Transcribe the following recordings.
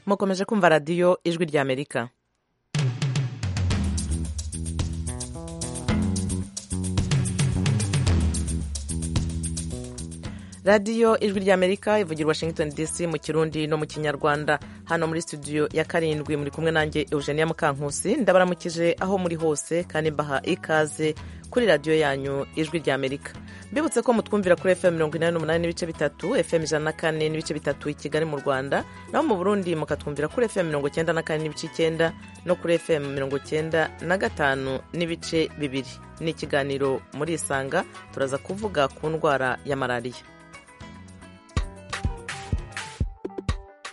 mukomeje kumva radiyo ijwi ry'amerika radiyo ijwi ry'amerika ivugira washington dc mu kirundi no mu kinyarwanda hano muri studio ya karindwi muri kumwe nanjye eugenia mukankusi ndabaramukije aho muri hose kandi mbaha ikaze kuri radiyo yanyu ijwi ry'amerika mbibutse ko mutwumvira kuri fm mirongo inani n'umunani n'ibice bitatu fm ijana na kane n'ibice bitatu i kigali mu rwanda naho mu burundi mukatwumvira kuri fm mirongo icyenda na kane n'ibice icyenda no kuri fm mirongo icyenda na gatanu n'ibice bibiri ni ikiganiro muri isanga turaza kuvuga ku ndwara ya malariya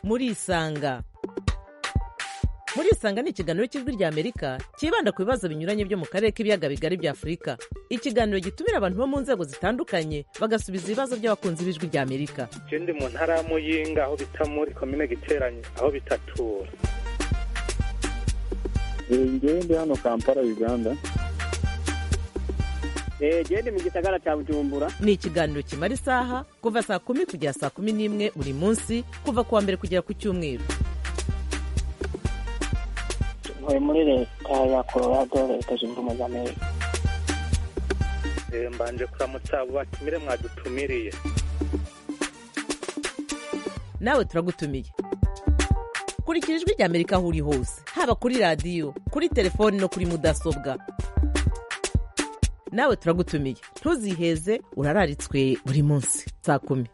muri isanga muri isanga ni ikiganiro cy'ijwi ry'amerika cyibanda ku bibazo binyuranye byo mu karere k'ibiyaga bigari bya afurika ikiganiro gitumira abantu bo mu nzego zitandukanye bagasubiza ibibazo by'abakunzi b'ijwi ry'amerika ikindi mu ntara ya muyinga aho bita muri komine giteranye aho bitatura ngende hano kampala uganda genda mu gisagara cya bujumbura ni ikiganiro kimara isaha kuva saa kumi kugera saa kumi n'imwe buri munsi kuva ku wa mbere kugera ku cyumweru tuvuye muri leta ya colorado leta zunze ubumwe za amerika mbanje kuramutsa abo batumire mwadutumiriye nawe turagutumiye kurikira ijwi ry'amerika aho uri hose haba kuri radiyo kuri telefoni no kuri mudasobwa nawe turagutumiye ntuziheze urararitswe buri munsi saa kumi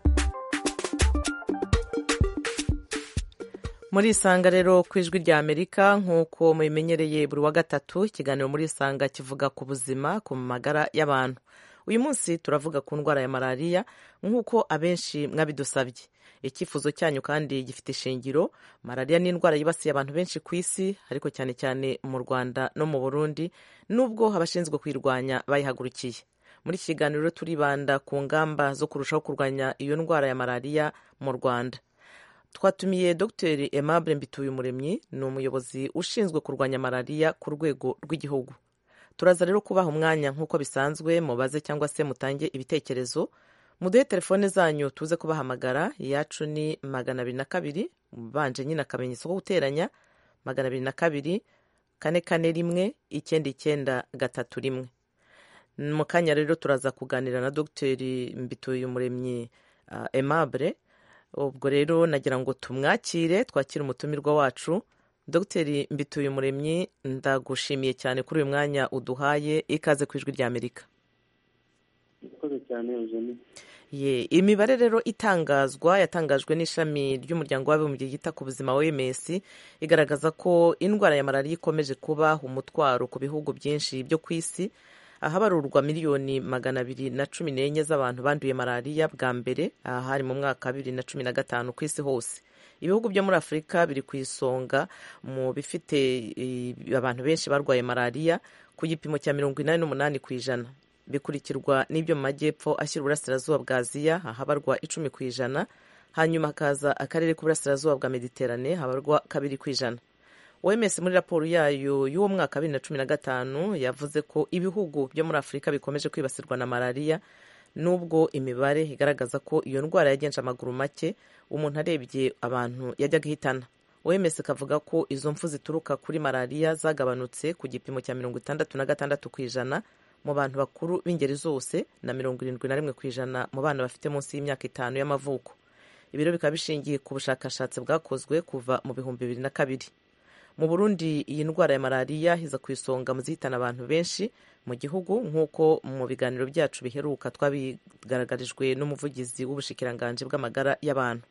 muri isanga rero ku ijwi rya amerika nk'uko mubimenyereye buri wa gatatu ikiganiro muri isanga kivuga ku buzima ku magara y'abantu uyu munsi turavuga ku ndwara ya malariya nk'uko abenshi mwabidusabye icyifuzo cyanyu kandi gifite ishingiro malariya ni indwara yibasiye abantu benshi ku isi ariko cyane cyane mu rwanda no mu burundi nubwo abashinzwe kuyirwanya bayihagurukiye muri iki kiganiro turibanda ku ngamba zo kurushaho kurwanya iyo ndwara ya malariya mu rwanda twatumiye dr aimable mbituyumuremyi ni umuyobozi ushinzwe kurwanya malariya ku rwego rw'igihugu turaza rero kubaha umwanya nk'uko bisanzwe mubaze cyangwa se mutange ibitekerezo muduhe telefone zanyu tuze kubahamagara iyacu ni magana abiri na kabiri ubanje nyine akamenyetso ko guteranya magana abiri na kabiri kane kane rimwe icyenda icyenda gatatu rimwe mu kanya rero turaza kuganira na dogiteri mbituyumuremyi aimable ubwo rero nagira ngo tumwakire twakire umutumirwa wacu dogiteri mbituyumuremyi ndagushimiye cyane kuri uyu mwanya uduhaye ikaze ku ijwi ry'amerika urakoze cyane eugenie ye imibare rero itangazwa yatangajwe n'ishami ry'umuryango w'abibumbye yita ku buzima oms igaragaza ko indwara ya malariya ikomeje kuba umutwaro ku bihugu byinshi byo ku isi ahabarurwa miliyoni magana abiri na cumi n'enye z'abantu banduye malariya bwa mbere aha hari mu mwaka bibiri na cumi na gatanu ku isi hose ibihugu byo muri afurika biri ku isonga mu bifite abantu benshi barwaye malariya ku gipimo cya mirongo inani n'umunani ku ijana bikurikirwa n'ibyo mu majyepfo ashyira uburasirazuba bwa aziya ahabarwa icumi ku ijana hanyuma hakaza akarere k'uburasirazuba bwa mediterane habarwa kabiri ku ijana oms muri raporo yayo y'uwo mwaka bibiri na cumi na gatanu yavuze ko ibihugu byo muri afurika bikomeje kwibasirwa na malariya nubwo imibare igaragaza ko iyo ndwara yagenje amaguru make umuntu arebye abantu yajyaga ihitana oms kavuga ko izo mfu zituruka kuri malariya zagabanutse ku gipimo cya mirongo itandatu na gatandatu ku ijana mu bantu bakuru b'ingeri zose na mirongo irindwi na rimwe ku ijana mu bana bafite munsi y'imyaka itanu y'amavuko ibiro bikaba bishingiye ku bushakashatsi bwakozwe kuva mu bihumbi bibiri na kabiri mu burundi iyi ndwara ya malariya iza ku isonga mu zihitana abantu benshi mu gihugu nk'uko mu biganiro byacu biheruka twabigaragarijwe n'umuvugizi w'ubushikiranganji bw'amagara y'abantu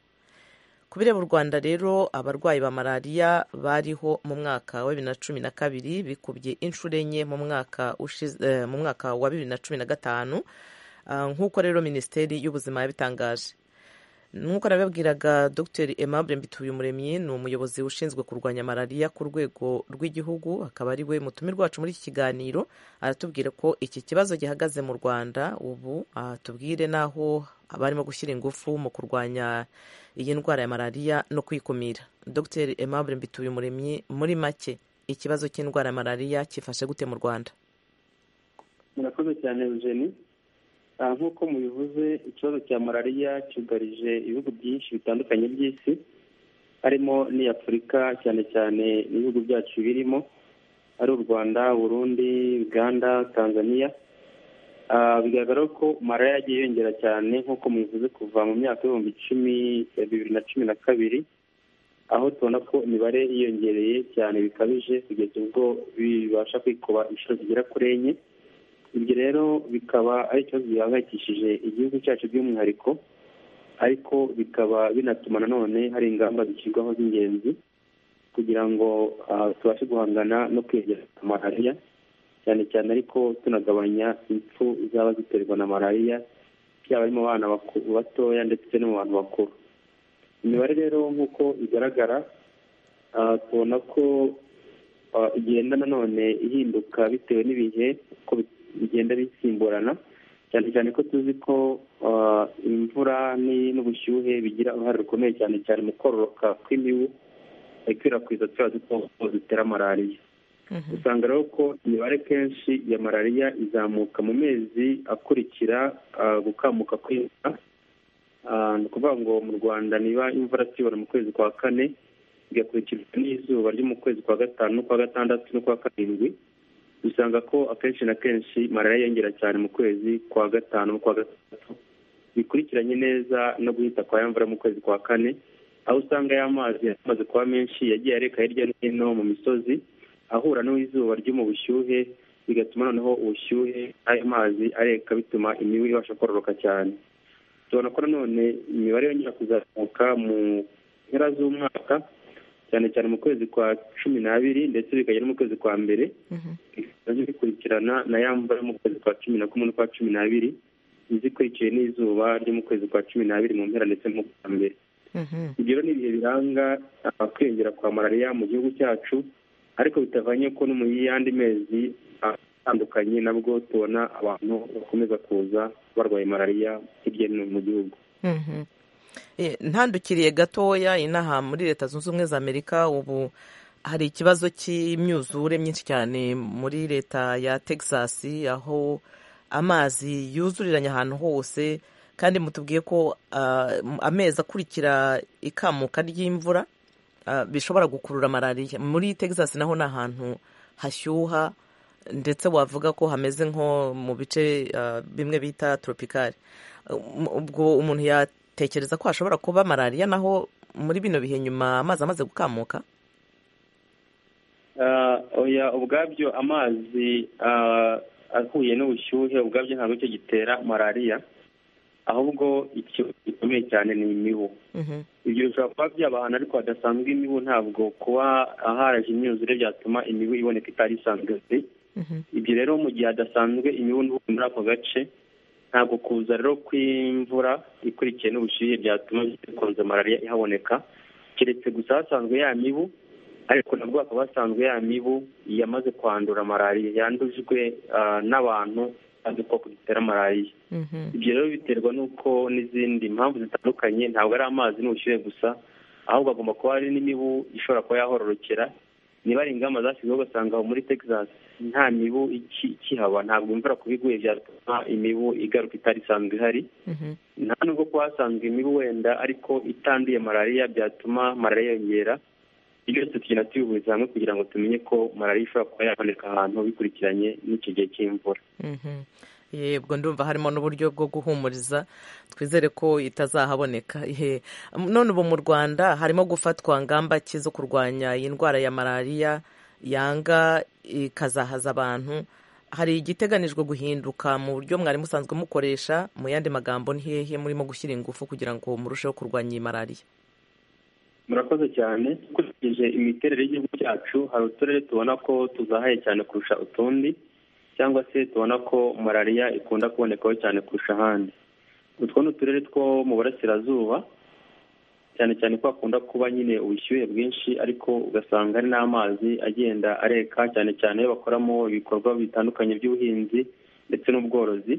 ku bireba u rwanda rero abarwayi ba malariya bariho mu mwaka wa bibiri na cumi na kabiri bikubye inshuro enye mu mwaka wa bibiri na cumi na gatanu nk'uko rero minisiteri y'ubuzima yabitangaje nk'uko nabibabwiraga dr aimable mbituyumuremyi ni umuyobozi ushinzwe kurwanya malariya ku rwego rw'igihugu akaba ari we mutumirwa wacu muri iki kiganiro aratubwira ko iki kibazo gihagaze mu rwanda ubu tubwire n'aho barimo gushyira ingufu mu kurwanya iyi ndwara ya malariya no kuyikumira dr aimable mbituyumuremyi muri make ikibazo cy'indwara ya malariya kifashe gute mu rwanda murakoze cyane eugenie nk'uko mubivuze ikibazo cya malariya cyugarije ibihugu byinshi bitandukanye by'isi harimo n'iya afurika cyane cyane ibihugu byacu birimo ari u rwanda burundi uganda tanzania Ah, bigaragara ko malariya yagiye yongera cyane nk'uko mubivuze kuva mu myaka y'ibihumbi icumi ya bibiri na cumi na kabiri aho tubona ko imibare yiyongereye cyane bikabije kugeza ubwo bibasha kwikuba inshuro zigera kuri enye ibyo rero bikaba ari ikibazo gihangayikishije igihugu cyacu by'umwihariko ariko bikaba binatuma nanone hari ingamba zishyirwaho z'ingenzi kugira ngo ah, tubashe guhangana no kwegera malariya cyane cyane ariko tunagabanya impfu zaba ziterwa na malariya byaba ari mu bana baku- batoya ndetse no mu bantu bakuru imibare rero nk'uko igaragara ah, tubona ko ah, igenda nanone ihinduka bitewe n'ibihe uko bi- bigenda bisimburana cyane cyane ko tuzi ko ah, imvura ni- n'ubushyuhe bigira uruhare rukomeye cyane cyane mu kororoka kw'imibu ikwirakwiza turiya dukoko dutera malariya usanga rero ko imibare kenshi ya malariya izamuka mu mezi akurikira ah, gukamuka kw'imvura Ah, ni ukuvuga ngo mu rwanda niba imvura tuyibona mu kwezi kwa kane bigakurikirwa n'izuba ryo mu kwezi kwa gatanu n'ukwa gatandatu n'ukwa karindwi usanga ko akenshi na kenshi malariya yiyongera cyane mu kwezi kwa gatanu n'ukwa gatandatu bikurikiranye neza no guhita kwa ya mvura mu kwezi kwa kane aho usanga ya mazi amaze kuba menshi yagiye areka hirya no hino mu misozi ahura n'izuba ryo mu bushyuhe bigatuma noneho ubushyuhe ayo mazi areka bituma imibu ibasha kororoka cyane tubona ko nanone imibare yongera kuzamuka mu mpera z'umwaka cyane cyane mu kwezi kwa cumi n'abiri ndetse bikagera no mu kwezi kwa mbere nabyo bikurikirana na ya mvura yo mu kwezi kwa cumi na kumwe n'ukwa cumi n'abiri izikurikiye n'izuba ryo mu kwezi kwa cumi n'abiri mu mpera ndetse no mu kwa mbere ibyo rero ni ibihe biranga ah, kwiyongera kwa malariya mu gihugu cyacu ariko bitavanye ko no mu yandi mezi ah, atandukanye nabwo tubona abantu bakomeza kuza barwaye malariya hirya no hino mu gihugu Mhm. Eh, ntandukiriye gatoya inaha muri leta zunze ubumwe za amerika ubu hari ikibazo cy'imyuzure myinshi cyane muri leta ya texas aho amazi yuzuriranye ahantu hose kandi mutubwiye ko ah, amezi akurikira ikamuka ry'imvura ah, bishobora gukurura malariya muri texas naho ni ahantu hashyuha ndetse wavuga ko hameze nko mu bice ah, bimwe bita tropicale Um, ubwo umuntu yatekereza ko hashobora kuba malariya naho muri bino bihe nyuma amazi amaze gukamuka Ah, oya ubwabyo amazi ah, ahuye n'ubushyuhe ubwabyo ntabwo cyo gitera malariya ahubwo ikibazo gikomeye cyane ni imibu Mhm, ibyo bishobora kuba byaba ahantu ariko hadasanzwe imibu ntabwo kuba aharaje imyuzure byatuma imibu iboneka itari isanzwe mhm, ibyo rero mu gihe hadasanzwe imibu ntubu muri ako gace ntabwo kuza rero kw'imvura ikurikiye n'ubushyuhe byatuma bikunze malariya ihaboneka keretse gusa hasanzwe ya mibu ariko nabwo hakaba hasanzwe ya mibu yamaze kwandura malariya yandujwe ah, n'abantu n'udukoko dutera malariya mhm. ibyo rero biterwa n'uko n'izindi mpamvu zitandukanye ntabwo ari amazi n'ubushyuhe gusa ahubwo agomba kuba hari n'imibu ishobora kuba yahororokera niba ari ingamba zashyizweho ugasanga aho muri texas nta mibu iki- ikihaba ntabwo imvura kuba iguye byatuma imibu igaruka itari isanzwe ihari Mhm, nta nubwo kuba hasanzwe imibu wenda ariko itanduye malariya byatuma malariya yongera ibyo byose tugenda tubihuriza hamwe kugira ngo tumenye ko malariya ishobora kuba yaboneka ahantu bikurikiranye n'icyo gihe cy'imvura mhm. yebwo ndumva harimo n'uburyo bwo guhumuriza twizere ko itazahaboneka Ihe. none ubu mu rwanda harimo gufatwa ngamba ki zo kurwanya iyi ndwara ya malariya yanga ikazahaza abantu hari igiteganijwe guhinduka mu buryo mwari musanzwe mukoresha mu yandi magambo ni hehe murimo gushyira ingufu kugira ngo murusheho kurwanya iyi malariya murakoze cyane dukurikije imiterere y'igihugu cyacu hari uturere tubona ko tuzahaye cyane kurusha utundi cyangwa se tubona ko malariya ikunda kubonekaho cyane kurusha ahandi utwo ni uturere two mu burasirazuba cyane cyane ko hakunda kuba nyine ubushyuhe bwinshi ariko ugasanga hari n'amazi agenda areka cyane cyane iyo bakoramo ibikorwa bitandukanye by'ubuhinzi ndetse n'ubworozi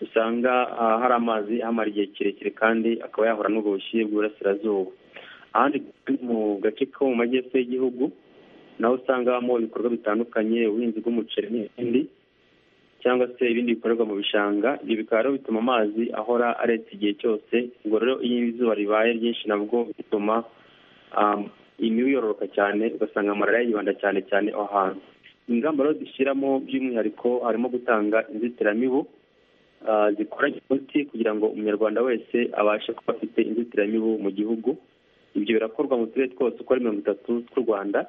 usanga ah, hari amazi ahamara igihe kirekire kandi akaba yahura n'ubwo bushyuhe bw'uburasirazuba ahandi mu gace ko mu majyepfo y'igihugu naho usanga habamo ibikorwa bitandukanye ubuhinzi bw'umuceri n'ibindi cyangwa se ibindi bikorerwa mu bishanga ibyo bikaba rero bituma amazi ahora aretse igihe cyose ubwo rero iyo izuba ribaye ryinshi nabwo bituma um, imibu yororoka cyane ugasanga malariya yibanda cyane cyane aho hantu ingamba rero dushyiramo by'umwihariko harimo gutanga inzitiramibu ah, zikoranye umuti kugira ngo umunyarwanda wese abashe kuba afite inzitiramibu mu gihugu ibyo birakorwa mu turere twose uko ari mirongo itatu tw'u rwanda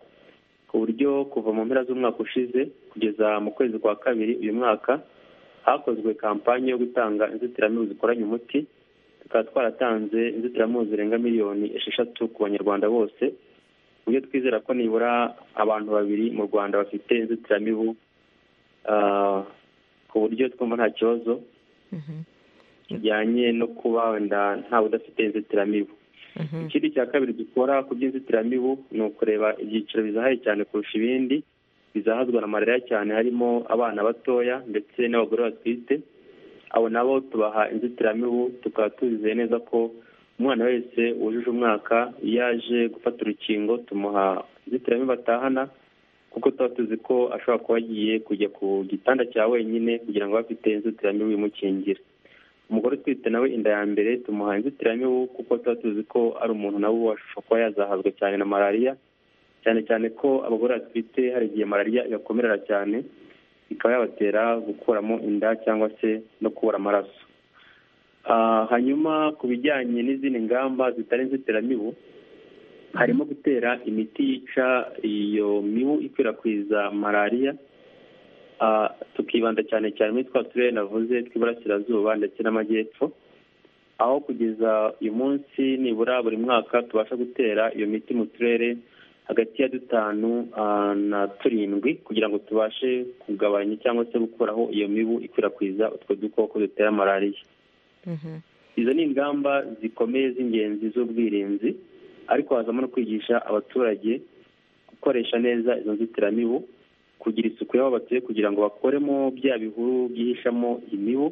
ku buryo kuva mu mpera z'umwaka ushize kugeza mu kwezi kwa kabiri uyu mwaka hakozwe kampanye yo gutanga inzitiramibu zikoranye umuti tukaba twaratanze inzitiramibu zirenga miliyoni esheshatu ku banyarwanda bose ku buryo twizera ko nibura abantu babiri mu rwanda bafite inzitiramibu ah, ku buryo twumva nta kibazo kijyanye no kuba wenda ntawe udafite inzitiramibu ikindi cya kabiri dukora ku by'inzitiramibu ni ukureba ibyiciro bizahaye cyane kurusha ibindi bizahazwa na malariya cyane harimo abana batoya ndetse n'abagore batwite abo nabo tubaha inzitiramibu tukaba tuzizeye neza ko umwana wese wujuje umwaka iyo aje gufata urukingo tumuha inzitiramibu atahana kuko tuba tuzi ko ashobora kuba agiye kujya ku gitanda cya wenyine kugira ngo abe afite inzitiramibu imukingira umugore utwite nawe inda ya mbere tumuha inzitiramibu kuko tuba tuzi ko ari umuntu nawe washobora kuba yazahazwa cyane na malariya cyane cyane ko abagore batwite hari igihe malariya ibakomerera cyane ikaba yabatera gukuramo inda cyangwa se no kubura amaraso Ah, hanyuma ku bijyanye n'izindi ngamba zitari inzitiramibu harimo gutera imiti yica iyo mibu ikwirakwiza malariya Ah, tukibanda cyane cyane muri twa turere navuze tw'iburasirazuba ndetse n'amajyepfo aho kugeza uyu munsi nibura buri mwaka tubasha gutera iyo miti mu turere hagati ya dutanu ah, na turindwi kugira ngo tubashe kugabanya cyangwa se gukuraho iyo mibu ikwirakwiza utwo dukoko dutera malariya izo ni ingamba zikomeye z'ingenzi z'ubwirinzi ariko hazamo no kwigisha abaturage gukoresha neza izo nzitiramibu kugira isuku y'aho batuye kugira ngo bakoremo bya bihuru byihishamo imibu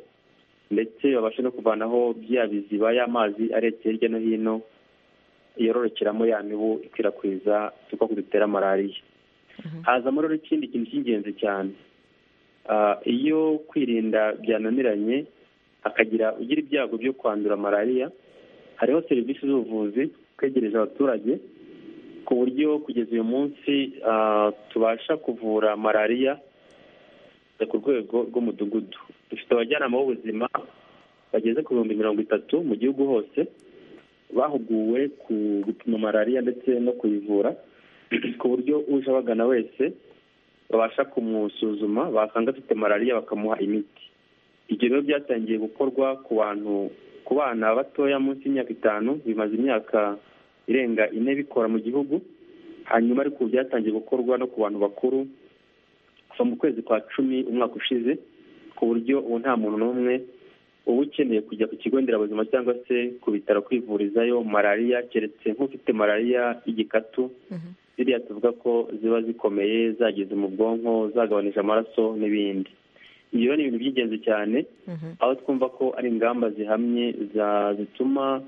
ndetse babashe no kuvanaho bya biziba y'amazi aretse hirya no hino yororokeramo ya mibu ikwirakwiza udukoko dutera malariya hazamo rero ikindi kintu cy'ingenzi cyane Ah, iyo kwirinda byananiranye hakagira ugira ibyago byo kwandura malariya hariho serivisi z'ubuvuzi twegereje abaturage ku buryo kugeza uyu munsi ah, tubasha kuvura malariya ku rwego rw'umudugudu dufite abajyanama b'ubuzima bageze ku bihumbi mirongo itatu mu gihugu hose bahuguwe ku gupima malariya ndetse no kuyivura ku buryo uje abagana wese babasha kumusuzuma basanga afite malariya bakamuha imiti ibyo rero byatangiye gukorwa ku bantu ku bana batoya munsi y'imyaka itanu bimaze imyaka irenga ine bikora mu gihugu hanyuma ariko ubu byatangiye gukorwa no ku bantu bakuru kuva mu kwezi kwa cumi umwaka ushize ku buryo ubu nta muntu n'umwe uba ukeneye kujya ku kigo nderabuzima cyangwa se ku bitaro kwivurizayo malariya keretse nk'ufite malariya y'igikatu ziriya tuvuga ko ziba zikomeye zageze mu bwonko zagabanije amaraso n'ibindi ibyo rero ni ibintu by'ingenzi cyane aho twumva ko ari ingamba zihamye za- zituma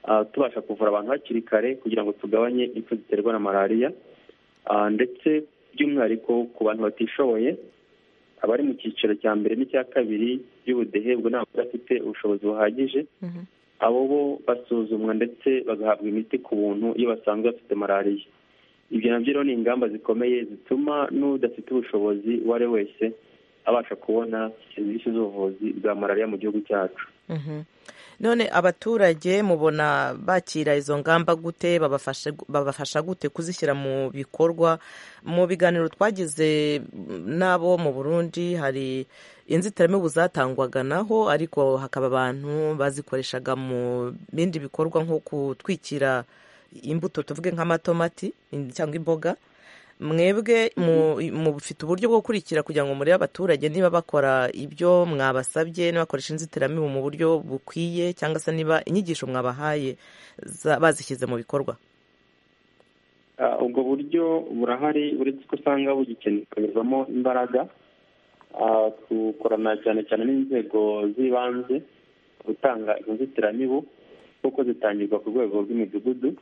ah, tubasha kuvura abantu hakiri kare kugira ngo tugabanye impfu ziterwa na malariya Ah, ndetse by'umwihariko ku bantu batishoboye abari mu cyiciro cya mbere n'icya kabiri by'ubudehe ubwo ntabwo bafite ubushobozi buhagije abo bo basuzumwa ndetse bagahabwa imiti ku buntu iyo basanzwe bafite malariya ibyo nabyo rero ni ingamba zikomeye zituma n'udafite ubushobozi uwo ari we wese abasha kubona serivisi z'ubuvuzi bwa malariya mu gihugu cyacu Mhm. none abaturage mubona bakira izo ngamba gute babafasha babafasha gute kuzishyira mu bikorwa mu biganiro twagize mm, n'abo mu burundi hari inzitiramibu zatangwaga naho ariko hakaba abantu bazikoreshaga mu bindi bikorwa nko gutwikira imbuto tuvuge nk'amatomati in- cyangwa imboga mwebwe mu- mufite uburyo bwo gukurikira kugira ngo murebe abaturage niba bakora ibyo mwabasabye niba bakoresha inzitiramibu mu buryo bukwiye cyangwa se niba inyigisho mwabahaye za- bazishyize mu bikorwa Ah, ubwo buryo burahari uretse ko usanga bugikenewemo imbaraga Ah, dukorana cyane cyane n'inzego z'ibanze gutanga izo nzitiramibu kuko zitangirwa ku rwego rw'imidugudu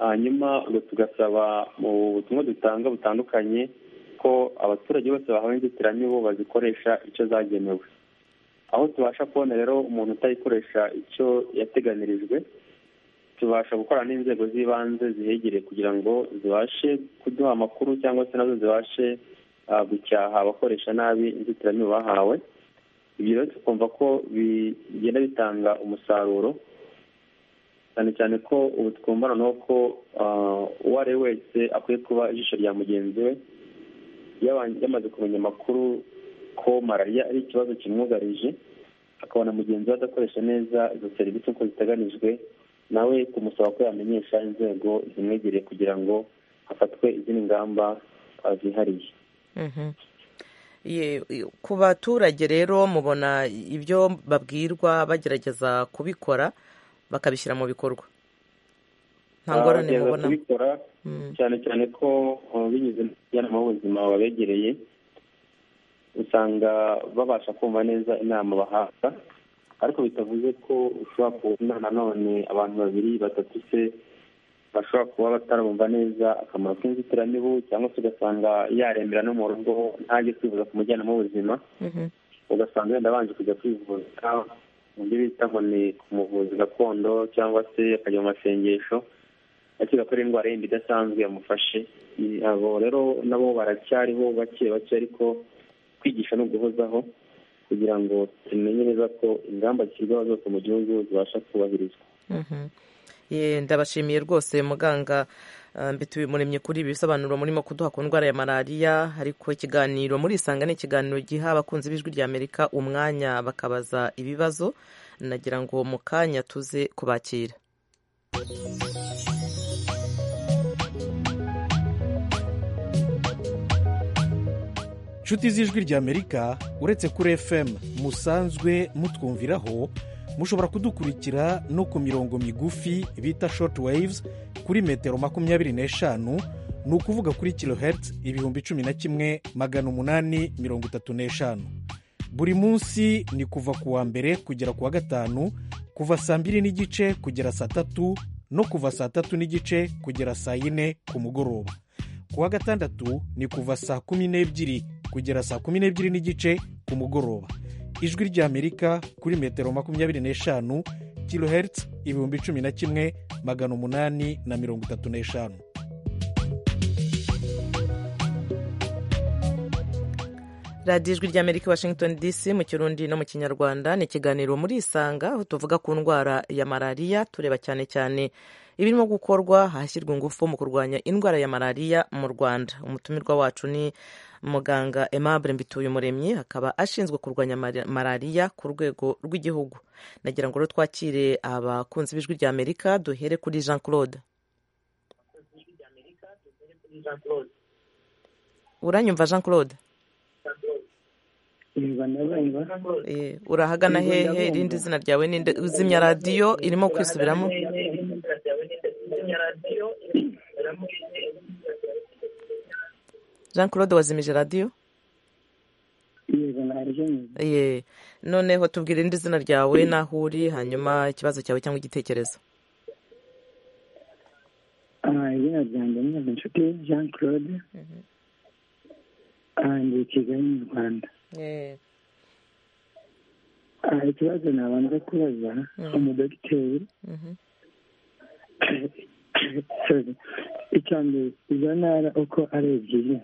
hanyuma ubwo tugasaba mu butumwa dutanga butandukanye ko abaturage bose bahawe inzitiramibu bazikoresha icyo zagenewe aho tubasha kubona rero umuntu utayikoresha icyo yateganirijwe tubasha gukorana n'inzego z'ibanze zihegereye kugira ngo zibashe kuduha amakuru cyangwa se nazo zibashe ah, gucyaha abakoresha nabi inzitiramibu bahawe ibyo rero tukumva ko bigenda bitanga umusaruro cyane cyane ko ubu twumva noneho ko ah, uwo ari we wese akwiye kuba ijisho rya mugenzi we yaba- yamaze kumenya amakuru ko malariya ari ikibazo kimwugarije akabona mugenzi we adakoresha neza izo serivisi uko ziteganijwe nawe kumusaba ko yamenyesha inzego zimwegereye kugira ngo hafatwe izindi ngamba ah, zihariye Mhm. Ye- ku baturage rero mubona ibyo babwirwa bagerageza kubikora bakabishyira mu bikorwa nta Ah, ngorane gerageza mubona kubikora Mm. cyane cyane ko uh, binyuze mu mujyanama w'ubuzima wabegereye usanga babasha kumva neza inama bahabwa ariko bitavuze ko ushobora kubona nanone abantu babiri batatu se bashobora kuba batarumva neza akamaro k'inzitiramibu cyangwa se ugasanga yarembera no mu rugo ntajye kwivuza ku mujyanama w'ubuzima Mhm. ugasanga wenda abanje kujya kwivuza mu byo bita ngo ni ku muvuzi gakondo cyangwa se akajya mu masengesho akiga ko ari indwara yindi idasanzwe yamufashe I- abo rero nabo baracyariho bake bake ariko kwigisha no guhozaho kugira ngo tumenye neza ko ingamba zishyirwaho zose mu gihugu zibasha kubahirizwa Mhm. Ye, ndabashimiye rwose muganga ah, mbitubimuremye kuri ibi bisobanuro murimo kuduha ku ndwara ya malariya ariko ikiganiro muri isanga ni ikiganiro giha abakunzi b'ijwi rya amerika umwanya bakabaza ibibazo nagira ngo mu kanya tuze kubakira nshuti z'ijwi ry'amerika uretse kuri fm musanzwe mutwumviraho mushobora kudukurikira no ku mirongo migufi bita short waves kuri metero makumyabiri n'eshanu ni ukuvuga kuri kilohertz ibihumbi cumi na kimwe magana umunani mirongo itatu n'eshanu buri munsi ni kuva ku wa mbere kugera ku wa gatanu kuva saa mbiri n'igice kugera saa tatu no kuva saa tatu n'igice kugera saa yine ku mugoroba ku wa gatandatu ni kuva saa kumi n'ebyiri kugera saa kumi n'ebyiri n'igice ku mugoroba ijwi ry'amerika kuri metero makumyabiri n'eshanu kilohertz ibihumbi cumi na kimwe magana umunani na mirongo itatu n'eshanu radiyo ijwi ry'amerika i washington dc mu kirundi no mu kinyarwanda ni ikiganiro muri isanga aho tuvuga ku ndwara ya malariya tureba cyane cyane ibirimo gukorwa ahashyirwa ingufu mu kurwanya indwara ya malariya mu rwanda umutumirwa wacu ni muganga aimable mbituyumuremyi akaba ashinzwe kurwanya mari- malariya ku rwego rw'igihugu nagira ngo rero twakire abakunzi b'ijwi ry'amerika duhere kuri jean claude uranyumva jean claude Eh, urahagana hehe irindi zina ryawe ninde uzimya radiyo irimo kwisubiramo jean claude wazimije radiyo ye noneho tubwira irindi zina ryawe n'aho uri hanyuma ikibazo cyawe cyangwa igitekerezo izina ryanjye ni inshuti jean claude ndi kigali mu rwanda Ah, ikibazo nabanza kubaza umudogiteri Mhm. Sorry. icya mbere izo ntara uko ari ebyiri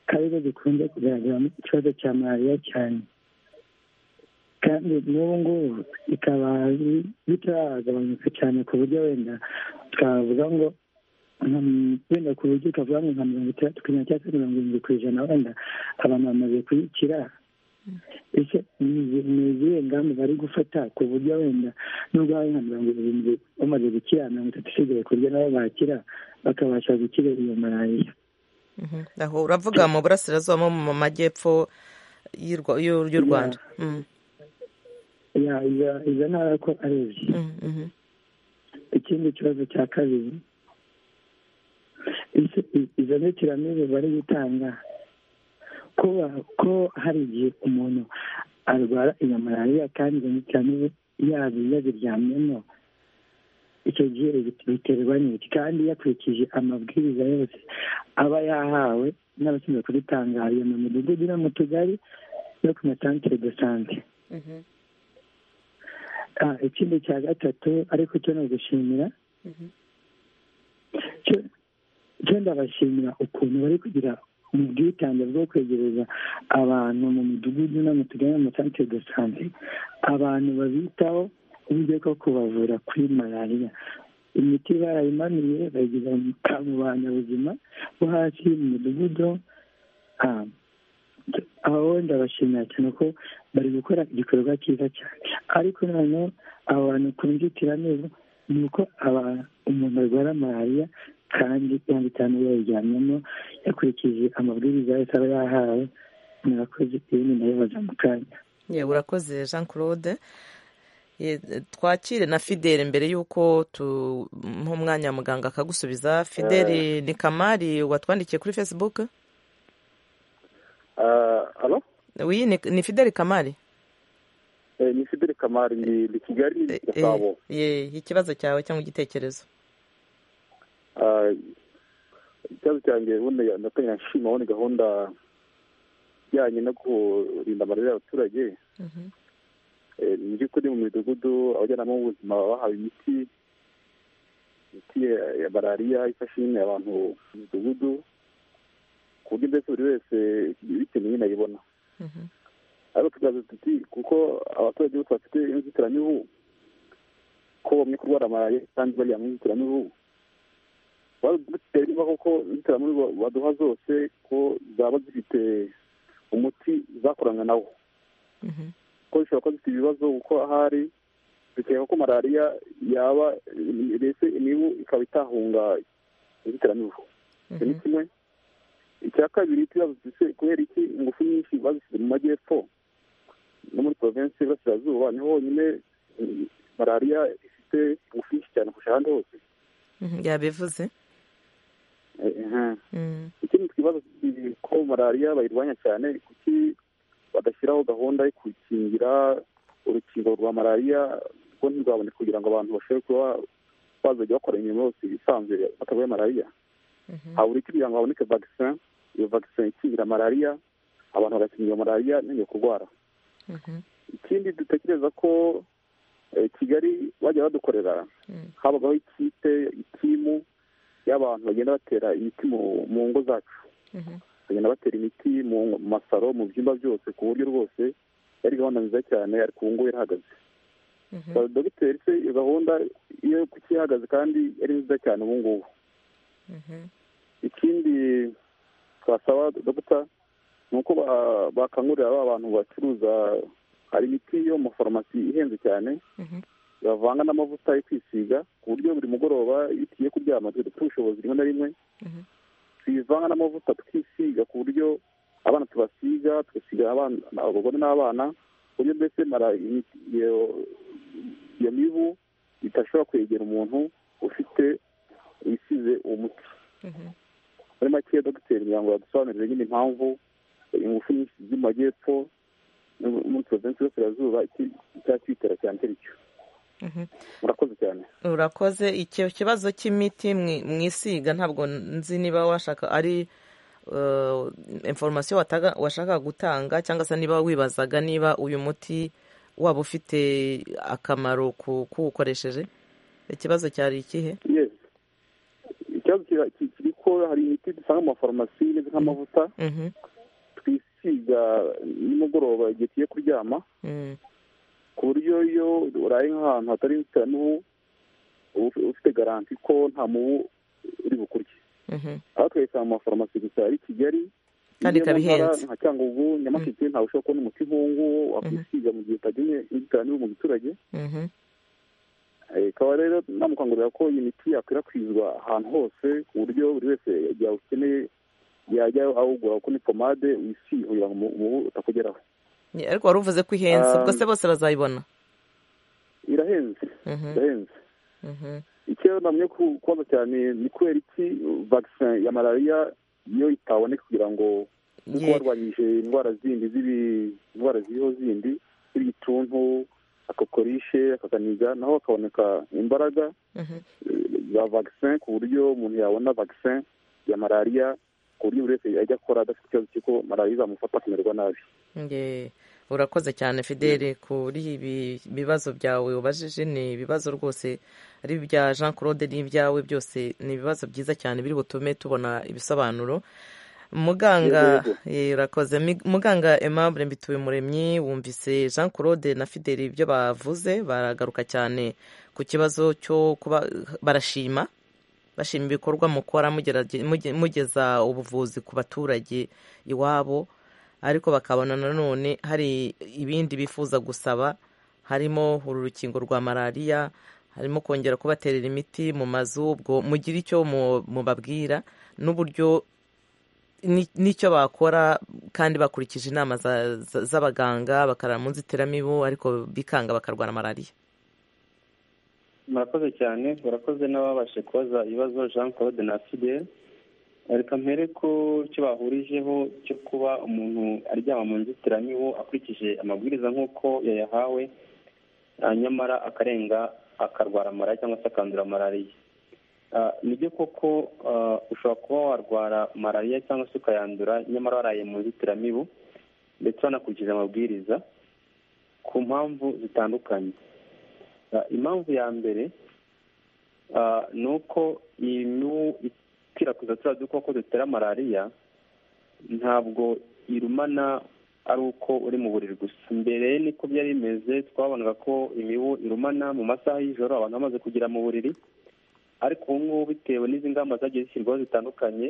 karizo zikunze kugaragaramo ikibazo cya malariya cyane kandi n'ubu ngubu bikaba bi- bitaragabanuka cyane ku buryo wenda twavuga ngo nka m- wenda ku buryo ukavuga ngo nka mirongo itandatu ku ijana cyangwa se mirongo irindwi ku ijana wenda abantu bamaze kuyikira ese ni izi- ni izihe ngamba bari gufata ku buryo wenda nubwo hari nka mirongo irindwi bamaze gukira mirongo itatu isigaye ku buryo nabo bakira bakabasha gukira iyo malariya Mhm. aho uravuga mu burasirazuba no mu majyepfo y'u Rwa- y'u y'u rwanda Mm, Ya- izo- izo ntara ko ari ebyiri mm, mhm. ikindi kibazo cya kabiri izo- i- izo nzitiramibu bari gutanga ko ba- ko hari igihe umuntu arwara iyo malariya kandi izo nzitiramibu yaba yaziryamyemo icyo gihe biterwa n'iki kandi yakurikije amabwiriza yose aba yahawe n'abashinzwe kubitangarira mu midugudu no mu tugari no ku masantere de sante Ah, ikindi cya gatatu ariko cyo ni ugushimira cyo cyo ndabashimira ukuntu bari kugira mu bwitange bwo kwegereza abantu mu midugudu no mu tugari mu santere do sante abantu babitaho uburyo bwo kubavura kuri malariya imiti barayimanuye bayigeza mu banyabuzima bo hasi mu midugudu ah, aho ndabashimira cyane ko bari gukora igikorwa cyiza cyane ariko noneho abo bantu ku nzitiramibu ni uko umuntu arwara malariya kandi yanga itanu yayiryamyemo yakurikije amabwiriza yose aba yahawe murakoze ibindi nabibaza mu kanya ye urakoze jean claude Ye, twakire na fideli mbere y'uko tumuha umwanya muganga akagusubiza fideli ni kamari watwandikiye kuri facebook hano oui ni, ni fideli kamari ni fideli kamari ni ni kigali ni gasabo ye ikibazo cyawe cyangwa igitekerezo Ah, ikibazo cyanjye ubundi natangira nshima aho ni gahunda ijyanye no kurinda amarira y'abaturage Eh, mu by'ukuri mu midugudu abajyanama b'ubuzima bahawe imiti imiti ya- ya malariya ifasha nyine abantu mu midugudu ku buryo mbese buri wese bikeneye nyine ayibona ariko tukaza tuti kuko abaturage bose bafite inzitiramibu ko bamwe kurwara malariya kandi baryama mu inzitiramibu duteye niba koko inzitiramibu baduha zose ko zaba zifite umuti zakoranywe nawo ko zishobora kuba zifite ibibazo kuko ahari bikeka ko malariya yaba mbese imibu ikaba itahunga inzitiramibu icyo ni kimwe icya kabiri tuba dufite kubera iki ingufu nyinshi bazishyize mu majyepfo no muri provinsi y'iburasirazuba niho honyine mm, malariya ifite ingufu nyinshi cyane kurusha ahandi hose Mhm, yabivuze Eh, eh. Mhm. ikindi twibaza si ko malariya bayirwanya cyane kuki badashyiraho gahunda yo kukingira urukingo rwa malariya rwo ntirwaboneke kugira ngo abantu bashobore kuba bazajya bakora imirimo yose isanzwe batarwaye malariya habura iki kugira ngo haboneke vagisin iyo vagisin ikingira malariya abantu bagakingira malariya ntibongere kurwara Mhm. ikindi dutekereza ko eh, kigali bajya badukorera Mm. habagaho ikipe itimu y'abantu bagenda batera imiti mu- mu ngo zacu Mhm. bagenda batera imiti mu masaro mu byumba byose ku buryo rwose yari gahunda nziza cyane ariko ubu ngubu yarahagaze Mhm. Ba- dogiteri se iyo gahunda iyo kuki ihagaze kandi yari nziza cyane ubu ngubu Mhm. ikindi twasaba dogita ni uko ba- bakangurira ba bantu bacuruza hari imiti yo mu mafarumasi ihenze cyane Mhm. bavanga n'amavuta yo kwisiga ku buryo buri mugoroba iyo tugiye kuryama twe dufite ubushobozi rimwe na rimwe Mhm. tuyivanga n'amavuta tukisiga ku buryo abana tubasiga tugasiga abana abagore n'abana ku buryo mbese mara imiti- iyo iyo mibu idashobora kwegera umuntu ufite isize uwo muti Mhm. muri make dogiteri kugira ngo badusobanurire nyine impamvu ingufu nyinshi ziri mu majyepfo no muri provinsi y'iburasirazuba icyakitera cyane atari cyo Mhm. murakoze cyane urakoze icyo kibazo cy'imiti mwi- mwisiga ntabwo nzi niba washaka ari eh, information wataga- washakaga gutanga cyangwa se niba wibazaga niba uyu muti waba ufite akamaro ku- kuwukoresheje ikibazo cyari ikihe yes ikibazo kira- ki- kiri ko hari imiti dusanga mu mafarumasi imeze nk'amavuta Mhm, twisiga nimugoroba igihe tugiye kuryama mm, ku buryo iyo uraye nk'ahantu hatari inzitiramibu uba uf- ufite garanti ko nta mubu uri bukurye mhm, aho tukayisanga mu mafarumasi gusa ari kigali Kandi Iyo ikaba mu ntara ihenze. nka cyangugu nyamasheke ntawe ushobora kubona umuti nk'uwunguwo wakwisiga mu gihe utagiye inzitiramibu mu giturage mhm, Eh, ikaba rero namukangurira ko iyi miti yakwirakwizwa ahantu hose ku buryo buri wese igihe awukeneye yajya awugura kuko ni pomade wisiga kugira ngo umu- umubu utakugeraho Ye, ariko wari uvuze ko ihenze ubwo se Um, bose bazayibona irahenze Mhm, irahenze mhm, icyo namye ku- kubaza cyane ni kubera iki vagisin ya malariya iyo itaboneka kugira ngo kuko ye, barwanyije indwara zindi z'ibi indwara ziriho zindi z'ibituntu akakorishe akakaniga naho hakaboneka imbaraga mhm, za vagisin ku buryo umuntu yabona vagisin ya malariya ku buryo buri wese yajya akora adafite ikibazo cy'uko malariya izamufata akamererwa nabi ye. urakoze cyane fideli kuri ibi bibazo byawe ubajije ni ibibazo rwose ari ibya jean claude n'ibyawe byose ni ibibazo byiza cyane biri butume tubona ibisobanuro muganga urakoze muganga aimable mbituye muremyi wumvise jean claude na fideli ibyo bavuze baragaruka cyane ku kibazo cyo kuba barashima bashima ibikorwa mukora mugeza ubuvuzi ku baturage iwabo ariko bakabona nanone hari ibindi bifuza gusaba harimo uru rukingo rwa malariya harimo kongera kubaterera imiti mu mazu ubwo mugira icyo mubabwira n'uburyo n'icyo bakora kandi bakurikije inama z'abaganga bakarara mu nzitiramibu ariko bikanga bakarwara malariya murakoze cyane murakoze n'ababashe kubaza ibibazo jean claude na fidel reka mpere ko icyo bahurijeho cyo kuba umuntu aryama mu nzitiramibu akurikije amabwiriza nk'uko yayahawe nyamara akarenga akarwara malariya cyangwa se akandura malariya ni byo koko ushobora kuba warwara malariya cyangwa se ukayandura nyamara waraye mu nzitiramibu ndetse wanakurikiza amabwiriza ku mpamvu zitandukanye impamvu ya mbere ni uko imibu ikwirakwiza turiya dukoko dutera malariya ntabwo irumana ari uko uri mu buriri gusa mbere niko byari bimeze twabonaga ko imibu irumana mu masaha y'ijoro abantu bamaze kugera mu buriri ariko ubu ngubu bitewe n'izi ngamba zagiye zishyirwaho zitandukanye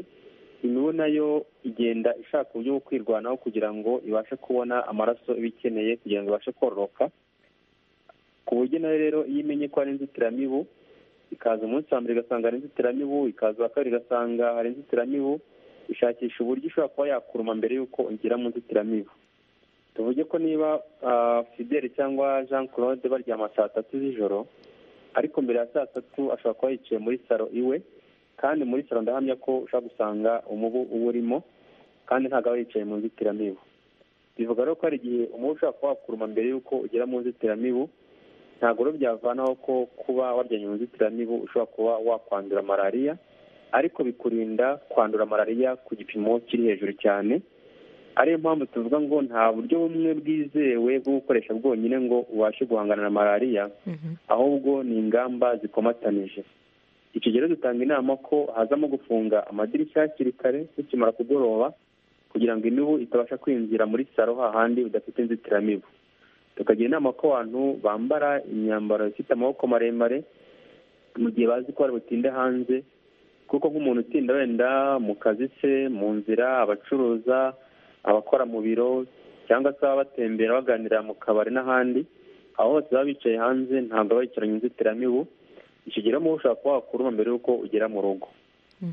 imibu nayo igenda ishaka uburyo bwo kwirwanaho kugira ngo ibashe kubona amaraso iba ikeneye kugira ngo ibashe kororoka ku buryo nayo rero iyo imenye ko hari inzitiramibu ikaza umunsi wa mbere igasanga hari inzitiramibu ikaza uwa kabiri igasanga hari inzitiramibu ishakisha uburyo ishobora kuba yakuruma mbere y'uko ugera mu nzitiramibu tuvuge ko niba fideli cyangwa jean claude baryama saa tatu z'ijoro ariko mbere ya saa tatu ashobora kuba yicaye muri saro iwe kandi muri saro ndahamya ko ushobora gusanga umubu uba urimo kandi ntabwo aba yicaye mu nzitiramibu bivuga rero ko hari igihe umubu ushobora kuba wakuruma mbere y'uko ugera mu nzitiramibu ntabwo rero byavanaho ko kuba waryanye mu nzitiramibu ushobora kuba wakwandura malariya ariko bikurinda kwandura malariya ku gipimo kiri hejuru cyane ariyo mpamvu tuvuga ngo nta buryo bumwe bwizewe bwo gukoresha bwonyine ngo ubashe guhangana na malariya ahubwo ni ingamba zikomatanije icyo gihe dutanga inama ko hazamo gufunga amadirishya hakiri kare bikimara kugoroba kugira ngo imibu itabasha kwinjira muri saro hahandi udafite inzitiramibu tukagira inama ko abantu bambara imyambaro ifite amaboko maremare mu gihe bazi ko butinde hanze kuko nk'umuntu utinda wenda mu kazi se mu nzira abacuruza abakora mu biro cyangwa se baba batembera baganira mu kabari n'ahandi aho bose baba bicaye hanze ntabwo baba bicaranye inzitiramibu ikigero mu ushobora kuba wakuruma mbere y'uko ugera mu rugo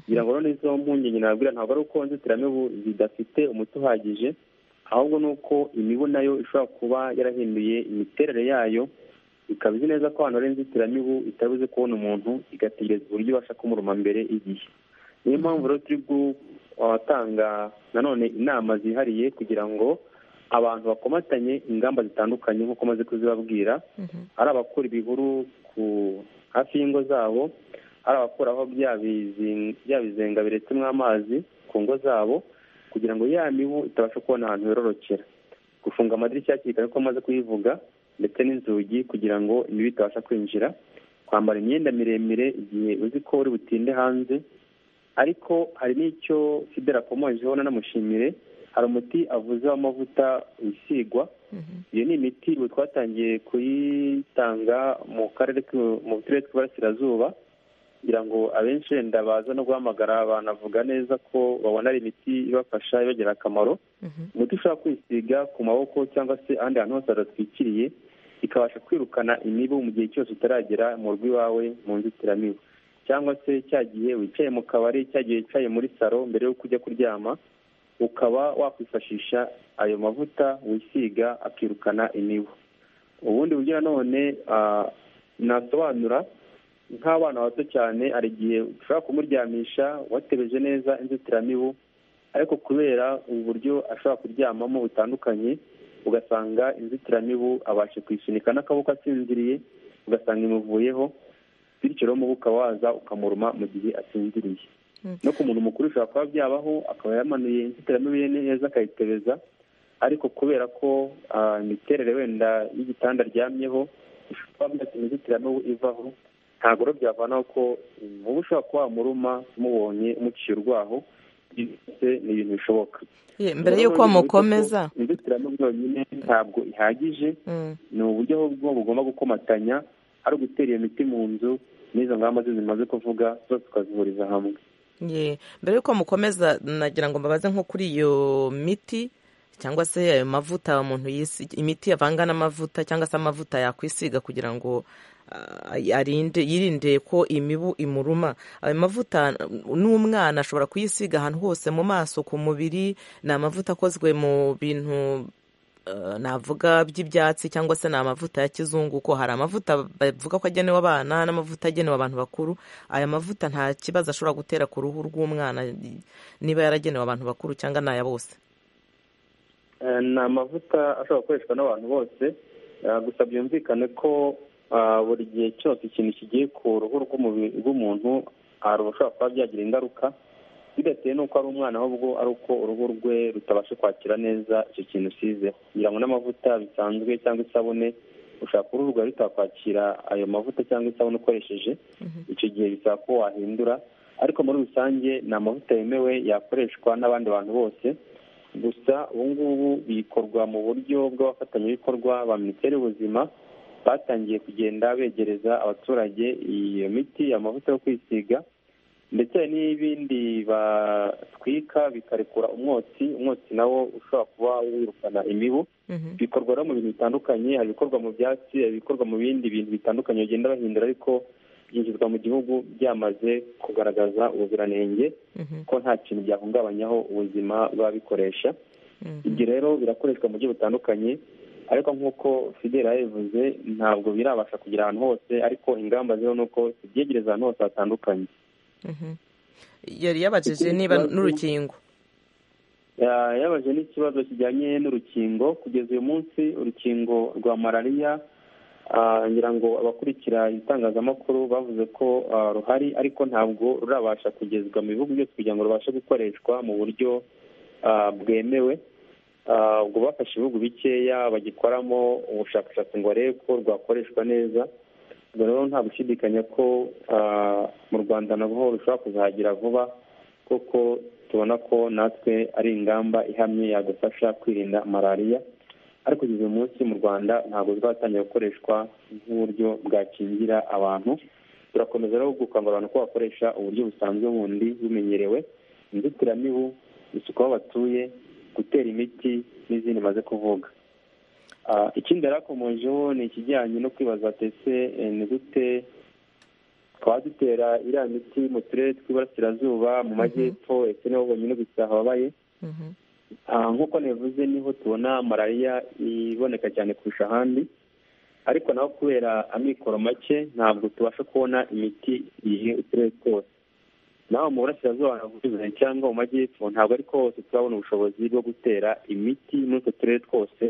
kugira ngo noneho izo mpungenge nababwira ntabwo ari uko inzitiramibu zidafite umuti uhagije ahubwo ni uko imibu nayo ishobora kuba yarahinduye imiterere yayo ikaba izi neza ko ahantu hari inzitiramibu itabuze kubona umuntu igategereza uburyo ibasha kumuruma mbere igihe niyo mpamvu rero turi guhatanga nanone inama zihariye kugira ngo abantu bakomatanye ingamba zitandukanye nk'uko maze kuzibabwira ari abakura ibihuru ku hafi y'ingo zabo ari abakuraho bya bizenga biretsemo amazi ku ngo zabo kugira ngo ya mibu itabasha kubona ahantu yororokera gufunga amadirishya hakiri kare ko amaze kuyivuga ndetse n'inzugi kugira ngo imibu itabasha kwinjira kwambara imyenda miremire igihe uzi ko uri butinde hanze ariko hari n'icyo fidela akomojeho nanamushimire hari umuti avuze w'amavuta wisigwa iyo ni imiti ubu twatangiye kuyitanga mu karere mu turere tw'iburasirazuba kugira ngo abenshi wenda baza no guhamagara banavuga neza ko babona ari imiti ibafasha ibagirira akamaro umuti ushobora kwisiga ku maboko cyangwa se ahandi hantu hose hadatwikiriye ikabasha kwirukana imibu mu gihe cyose utaragera mu rugo iwawe mu nzitiramibu cyangwa se cya gihe wicaye mu kabari cya gihe wicaye muri saro mbere y'uko ujya kuryama ukaba wakwifashisha ayo mavuta wisiga akirukana imibu ubundi buryo nanone nasobanura nk'abana bato cyane hari igihe ushobora kumuryamisha watebeje neza inzitiramibu ariko kubera uburyo ashobora kuryamamo butandukanye ugasanga inzitiramibu abashe kwisunika n'akaboko asinziriye ugasanga imuvuyeho bityo rero umubu ukaba waza ukamuruma mu gihe asinziriye no ku muntu mukuru ushobora kuba byabaho akaba yamanuye inzitiramibu ye neza akayitebeza ariko kubera ko imiterere wenda y'igitanda aryamyeho ishobora kuba imizitirano ivaho ntabwo rero byavanaho ko umubu ushobora kuba wamuruma mubonye muciye urwaho byose ni ibintu bishoboka mbere y'uko mukomeza inzitiramibu yonyine ntabwo ihagije ni uburyo ahubwo bugomba gukomatanya ari ugutera iyo miti mu nzu n'izo ngamba zimaze kuvuga zose tukazihuriza hamwe mbere y'uko mukomeza nagira ngo mbabaze nko kuri iyo miti cyangwa se ayo mavuta umuntu imiti yavanga n'amavuta cyangwa se amavuta yakwisiga kugira ngo arinde yirinde ko imibu imuruma ayo mavuta n'umwana ashobora kuyisiga ahantu hose mu maso ku mubiri ni amavuta akozwe mu bintu navuga by'ibyatsi cyangwa se ni amavuta ya kizungu ko hari amavuta bavuga ko agenewe abana n'amavuta agenewe abantu bakuru aya mavuta nta kibazo ashobora gutera ku ruhu rw'umwana niba yaragenewe abantu bakuru cyangwa ni aya bose ni amavuta ashobora gukoreshwa n'abantu bose gusa byumvikane ko buri gihe cyose ikintu kigiye ku ruhu rw'umuntu hari ushobora kuba byagira ingaruka bidatewe n'uko ari umwana ahubwo ari uko uruhu rwe rutabasha kwakira neza icyo kintu usizeho kugira ngo n'amavuta bisanzwe cyangwa isabune ushaka uruhu rwawe rutakwakira ayo mavuta cyangwa isabune ukoresheje icyo gihe bisaba ko wahindura ariko muri rusange ni amavuta yemewe yakoreshwa n'abandi bantu bose gusa ubu ngubu bikorwa mu buryo bw'abafatanyabikorwa ba minisiteri y'ubuzima batangiye kugenda begereza abaturage iyo miti amavuta yo kwisiga ndetse n'ibindi batwika bikarekura umwotsi umwotsi nawo ushobora kuba wirukana imibu bikorwa no mu bintu bitandukanye hari ibikorwa mu byatsi hari ibikorwa mu bindi bintu bitandukanye bagenda bahindura ariko byinjizwa mu gihugu byamaze kugaragaza ubuziranenge ko nta kintu byahungabanyaho ubuzima bw'ababikoresha ibyo rero birakoreshwa mu buryo butandukanye ariko nk'uko fidela yabivuze ntabwo birabasha kugera ahantu hose ariko ingamba ziriho ni uko zibyegereza ahantu hose hatandukanye yari yabajije niba n'urukingo yabaje n'ikibazo kijyanye n'urukingo kugeza uyu munsi urukingo rwa malariya ngira ngo abakurikira itangazamakuru bavuze ko ruhari ariko ntabwo rurabasha kugezwa mu bihugu byose kugira ngo rubashe gukoreshwa mu buryo bwemewe ubwo bafashe ibihugu bikeya bagikoramo ubushakashatsi ngo barebe ko rwakoreshwa neza rero nta gushidikanya ko mu rwanda naho rushobora kuzahagera vuba kuko tubona ko natwe ari ingamba ihamye yadufasha kwirinda malariya ariko kugeza uyu munsi mu rwanda ntabwo rwatangira gukoreshwa nk'uburyo bwakingira abantu turakomeza rero gukangurira abantu ko bakoresha uburyo busanzwe bundi bumenyerewe inzitiramibu isuku aho batuye gutera imiti n'izindi maze kuvuga ikindi yarakomojeho ni ikijyanye no kwibaza tese ni gute twaba dutera iriya miti mu turere tw'iburasirazuba mu majyepfo ndetse niho bonyine gusa hababaye nk'uko nabivuze niho tubona malariya iboneka cyane kurusha ahandi ariko naho kubera amikoro make ntabwo tubasha kubona imiti igihe uturere twose naho mu burasirazuba cyangwa mu majyepfo ntabwo ariko hose turabona ubushobozi bwo gutera imiti muri utwo turere twose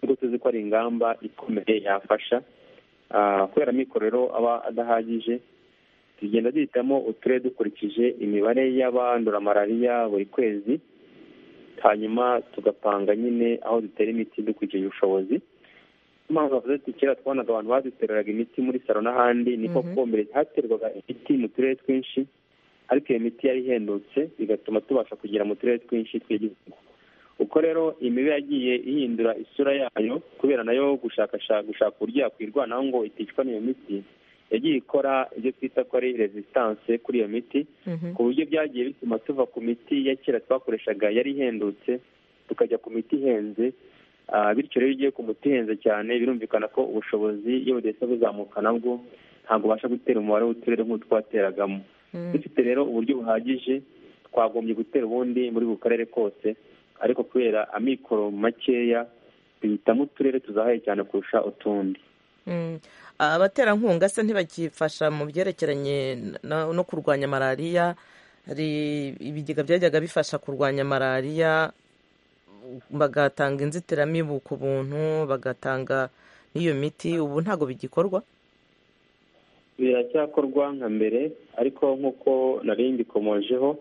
nubwo tuzi ko ari ingamba ikomeye yafasha kubera amikoro aba adahagije tugenda duhitamo uturere dukurikije imibare y'abandura malariya buri kwezi hanyuma tugapanga nyine aho dutera imiti dukurikije ubushobozi mpamvu bavuze ati kera twabonaga abantu baduteraga imiti muri saro n'ahandi niko kumbere haterwaga imiti mu turere twinshi ariko iyo miti yari ihendutse bigatuma tubasha kugera mu turere twinshi tw'igihugu uko rero imibu yagiye ihindura isura yayo kubera nayo gushaka uburyo yakwirwanaho ngo iticwa n'iyo miti yagiye ikora ibyo twita ko ari resistance kuri iyo miti ku buryo byagiye bituma tuva ku miti ya kera twakoreshaga yari ihendutse tukajya ku miti ihenze bityo rero iyo ugiye ku muti ihenze cyane birumvikana ko ubushobozi iyo budahise buzamuka nabwo ntabwo ubasha gutera umubare w'uturere nk'utwateragamo dufite rero uburyo buhagije twagombye gutera ubundi muri buri karere kose ariko kubera amikoro makeya duhitamo uturere tuzahaye cyane kurusha utundi abaterankunga se ntibakifasha mu byerekeranye no kurwanya malariya hari ibigega byajyaga bifasha kurwanya malariya bagatanga inzitiramibu ku buntu bagatanga n'iyo miti ubu ntabwo bigikorwa biracyakorwa nka mbere ariko nk'uko nari mbikomojeho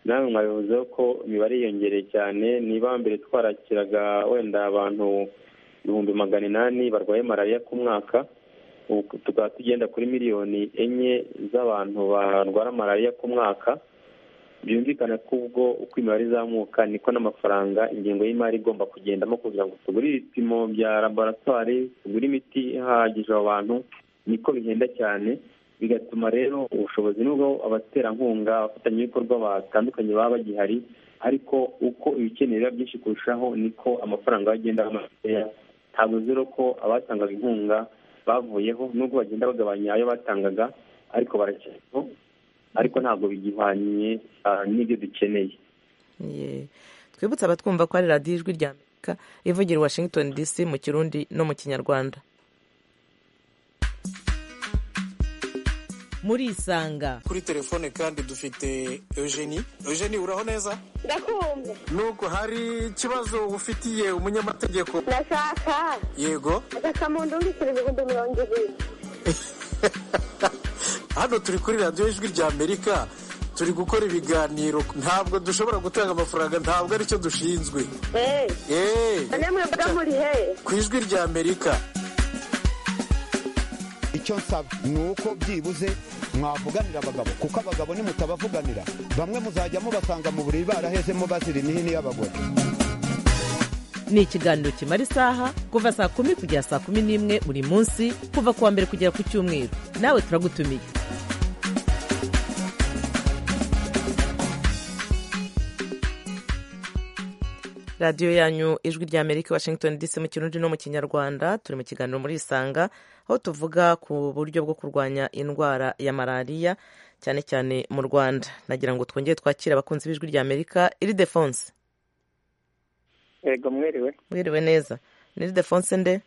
namwe mwabivuzeho ko imibare yiyongereye cyane niba mbere twarakiraga wenda abantu ibihumbi magana inani barwaye malariya ku mwaka ubu tukaba tugenda kuri miliyoni enye z'abantu barwara malariya ku mwaka byumvikana ko ubwo uko imibare izamuka niko n'amafaranga ingengo y'imari igomba kugendamo kugira ngo tugure ibipimo bya laboratwari tugure imiti ihagije abo bantu niko bihenda cyane bigatuma rero ubushobozi n'ubwo abaterankunga abafatanyabikorwa batandukanye baba bagihari ariko uko ibikenewe biba byinshi kurushaho niko amafaranga agenda makeya ntabwo rero ko abatangaga inkunga bavuyeho nubwo bagenda bagabanya ayo batangaga ariko baracyariho ariko ntabwo bigihwanye n'ibyo dukeneye twibutse abatwumva ko ari radiyo ijwi rya amerika ivugira i washington dc mu kirundi no mu kinyarwanda muri isanga kuri telefone kandi dufite eugenie eugenie uraho neza ndakumva nubwo hari ikibazo ufitiye umunyamategeko ndashaka yego agakamundungikira ibihumbi mirongo ibiri hano turi kuri radiyo ijwi rya amerika turi gukora ibiganiro ntabwo dushobora gutanga amafaranga ntabwo aricyo dushinzwe eee muri he ku ijwi rya amerika icyo nsaba ni uko byibuze mwavuganira abagabo kuko abagabo nimutabavuganira bamwe muzajya mubasanga mu buriri barahezemo bazira imihini y'abagore ni ikiganiro kimara isaha kuva saa kumi kugera saa kumi n'imwe buri munsi kuva ku wa mbere kugera ku cyumweru nawe turagutumiye radiyo yanyu ijwi rya amerika washington dc mu kirundi no mu kinyarwanda turi mu kiganiro muri isanga aho tuvuga ku buryo bwo kurwanya indwara ya malariya cyane cyane mu rwanda nagira ngo twongere twakire abakunzi b'ijwi rya amerika iridefonse yego mwiriwe mwiriwe neza ni iridefonse nde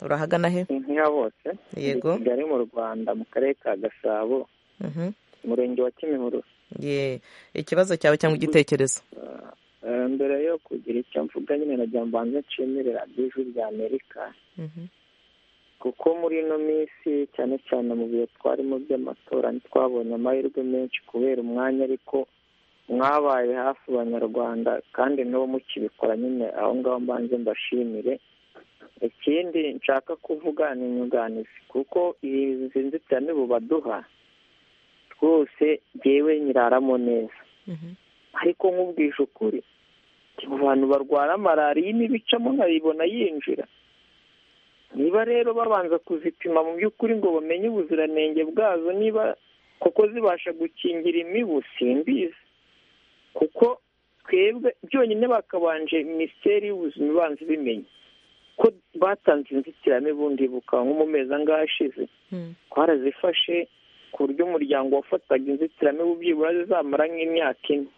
urahagana he inka bose yego kigali mu rwanda mu karere ka gasabo umurenge wa kimihurura ye ikibazo cyawe cyangwa igitekerezo mbere yo kugira icyo mvuga nyine nagira ngo mbanze nshimire radiyo ijwi rya amerika kuko muri ino minsi cyane cyane mu bihe twarimo by'amatora ntitwabonye amahirwe menshi kubera umwanya ariko mwabaye hafi abanyarwanda kandi n'uwo mukibikora nyine aho ngaho mbanze mbashimire ikindi nshaka kuvuga ni inyunganizi kuko izi nzitiramibu baduha twose ngewe nyiraramo neza ariko nk'ubwije ukuri mu bantu barwara malariya n'ibicamo nkabibona yinjira niba rero babanza kuzipima mu by'ukuri ngo bamenye ubuziranenge bwazo niba kuko zibasha gukingira imibu simbizi kuko twebwe byonyine bakabanje minisiteri y'ubuzima ibanza ibimenye ko batanze inzitiramibu ndibuka nko mu mezi angahe ashize twarazifashe ku buryo umuryango wafataga inzitiramibu byibura zizamara nk'imyaka ine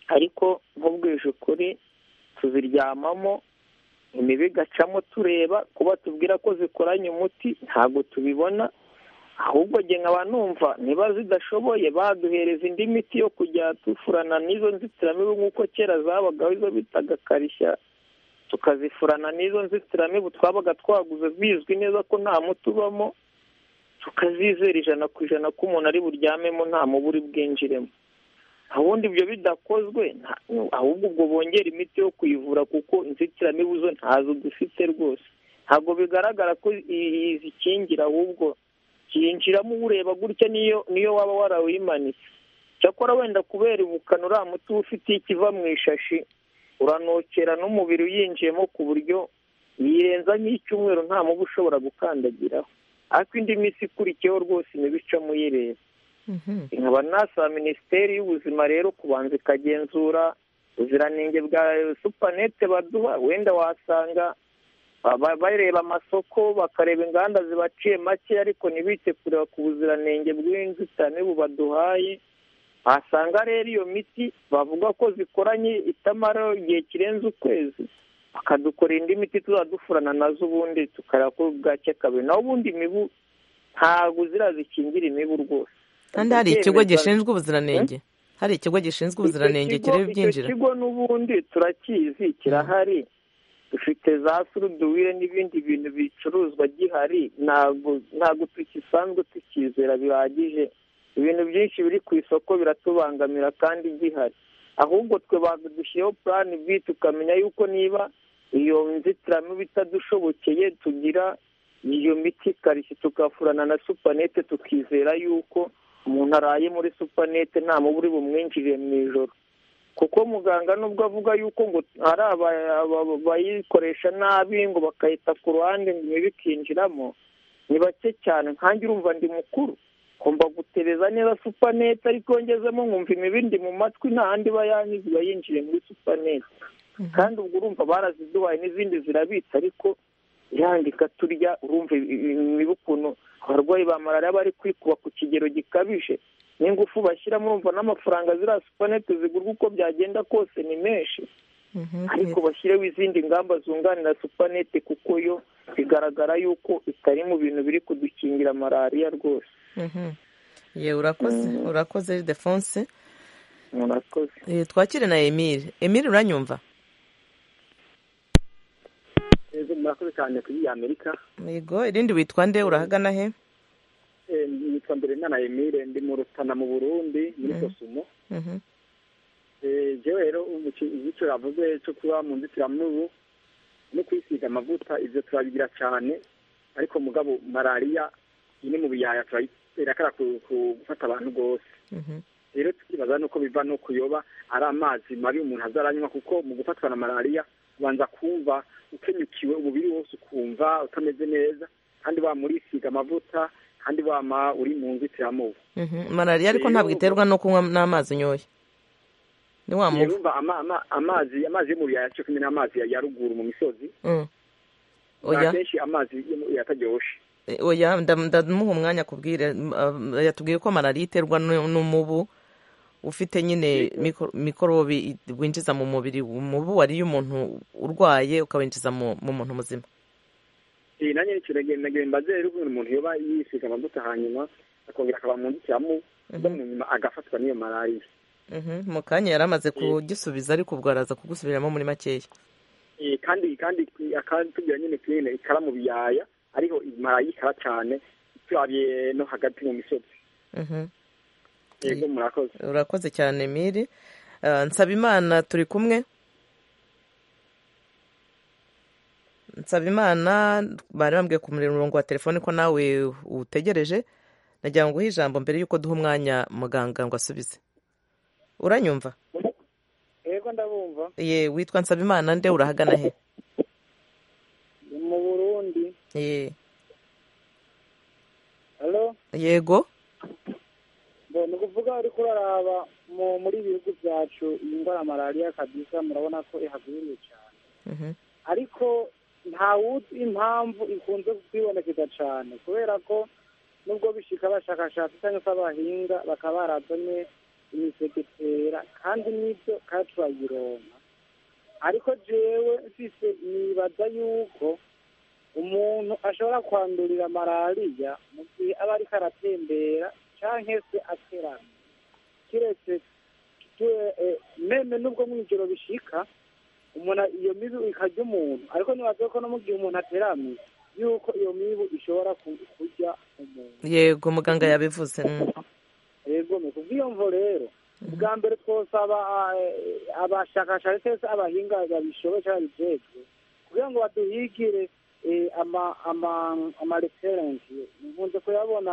ariko nk'ubwije ukuri tuziryamamo imibi igacamo tureba kuba tubwira ko zikoranye umuti ntabwo tubibona ahubwo nkaba numva niba zidashoboye baduhereza indi miti yo kujya tufurana n'izo nzitiramibu nk'uko kera zabagaho izo bitaga karishya tukazifurana n'izo nzitiramibu twabaga twaguze bizwi neza ko nta muti ubamo tukazizera ijana ku ijana ko umuntu ari buryamemo nta muburi bwinjiremo ubundi ibyo bidakozwe ahubwo ubwo bongera imiti yo kuyivura kuko inzitiramibu zo ntazo dufite rwose ntabwo bigaragara ko zikingira ahubwo yinjiramo ureba gutya niyo niyo waba warawimanitse cyakora wenda kubera ubukana uriya muti uba ufite ikiva mu ishashi uranokera n'umubiri uyinjiyemo ku buryo yirenza nk'icyumweru nta mubu ushobora gukandagiraho ariko indi minsi ikurikiyeho rwose imibicamo uyireba nkaba nasaba minisiteri y'ubuzima rero kubanza ikagenzura ubuziranenge bwa supanete baduha wenda wasanga bareba amasoko bakareba inganda zibaciye make ariko ntibite kureba ku buziranenge bw'inzitiramibu baduhaye wasanga rero iyo miti bavuga ko zikoranye itamara igihe kirenze ukwezi bakadukorera indi miti tuzadufurana nazo ubundi tukareba ko bwake kabiri naho ubundi imibu ntabwo zirazikingira imibu rwose kandi hari ikigo gishinzwe ubuziranenge hari ikigo gishinzwe ubuziranenge kireba ibyinjira icyo kigo n'ubundi turakizi kirahari dufite za suruduwire n'ibindi bintu bicuruzwa gihari ntabwo tugisanzwe tukizera bihagije ibintu byinshi biri ku isoko biratubangamira kandi gihari ahubwo twe badushyiraho purani bi tukamenya yuko niba iyo nzitiramibu itadushobokeye tugira iyo miti karishye tukafurana na supanete tukizera yuko umuntu araye muri supanete nta mubu uri bumwinjirire mu ijoro kuko muganga nubwo avuga yuko ngo hari abayikoresha nabi ngo bakayita ku ruhande ngo imibu ikinjiramo ni bake cyane nkange urumva ndi mukuru ngomba gutereza neza supanete ariko ngezemo nkumva imibindi mu matwi nta handi iba yanyuze iba yinjiye muri supanete kandi ubwo urumva baraziduhaye n'izindi zirabitse ariko yandika turya urumva imibu ukuntu abarwayi ba malariya bari kwikuba ku kigero gikabije n'ingufu bashyiramo urumva n'amafaranga ziriya supanete zigurwa uko byagenda kose ni menshi ariko bashyireho izindi ngamba zunganira supanete kuko yo bigaragara yuko itari mu bintu biri kudukingira malariya rwose ye urakoze urakoze defonse urakoze twakire na emile emile uranyumva murakoze cyane kuri iyi amerika yego irindi witwa nde urahagana he nitwa mbere na emile ndi mu rutana mu burundi muri kosumo njyewe rero icyo yavuze cyo kuba mu nzitiramubu no kwisiga amavuta ibyo turabigira cyane ariko mugabo malariya iyi ni mu biyaya irakara gufata abantu rwose rero tukibaza nuko biva no kuyoba ari amazi mabi umuntu azaranywa kuko mu gufatwa na malariya ubanza kumva ukenyukiwe umubiri wose ukumva utameze neza kandi wamurisiga amavuta kandi wama uri mu nzitiramubu malariya ariko ntabwo iterwa no kunywa n'amazi unyoye ni wa muva amazi amazi yo mu biyaya cyo kumwe n'amazi ya ruguru mu misozi akenshi amazi yataryoshye oya ndamuha umwanya akubwire yatubwiye ko malariya iterwa n'umubu ufite nyine mikorobi winjiza mu mubiri umubu wariye umuntu urwaye ukawinjiza mu muntu muzima iyi nanjye ni ikintu nagenda mbaze rero ukuntu umuntu yoba yisiga amavuta hanyuma akongera akaba mu nzitiramu nyuma agafatwa n'iyo malariya mu kanya yari amaze kugisubiza ariko ubwo araza kugusubiramo muri makeya kandi kandi tugira nyine kuyine ikara mu biyaya ariho malariya ikara cyane turabye no hagati mu misozi yego murakoze urakoze cyane miri nsabimana turi kumwe nsabimana bari bambwiye ku murongo wa telefone ko nawe utegereje nagira ngo uhe ijambo mbere y'uko duha umwanya muganga ngo asubize uranyumva yego ndabumva ye witwa nsabimana nde urahagana he mu burundi ye halo yego ni ukuvuga ariko uraraba muri ibihugu byacu iyi ndwara malariya kabisa murabona ko ihagwiriye cyane ariko ntawuzi impamvu ikunze kwibonekeza cyane kubera ko nubwo bishika abashakashatsi cyangwa se abahinga bakaba barazanye imisegetera kandi n'ibyo kandi turayironka ariko jewe mfise nibaza yuko umuntu ashobora kwandurira malariya mu gihe aba ariko aratembera cyangwa se aterana kiretse meme nubwo mu ijoro bishika umuntu iyo mibu ikarya umuntu ariko nibaze ko no mu gihe umuntu ateramye yuko iyo mibu ishobora kurya umuntu yego muganga yabivuze yego ni kubw'iyo mvo rero ubwa mbere twosaba abashakashatsi cyangwa se abahinga babishoboye cyangwa babijejwe kugira ngo baduhigire amareferensi nkunze kuyabona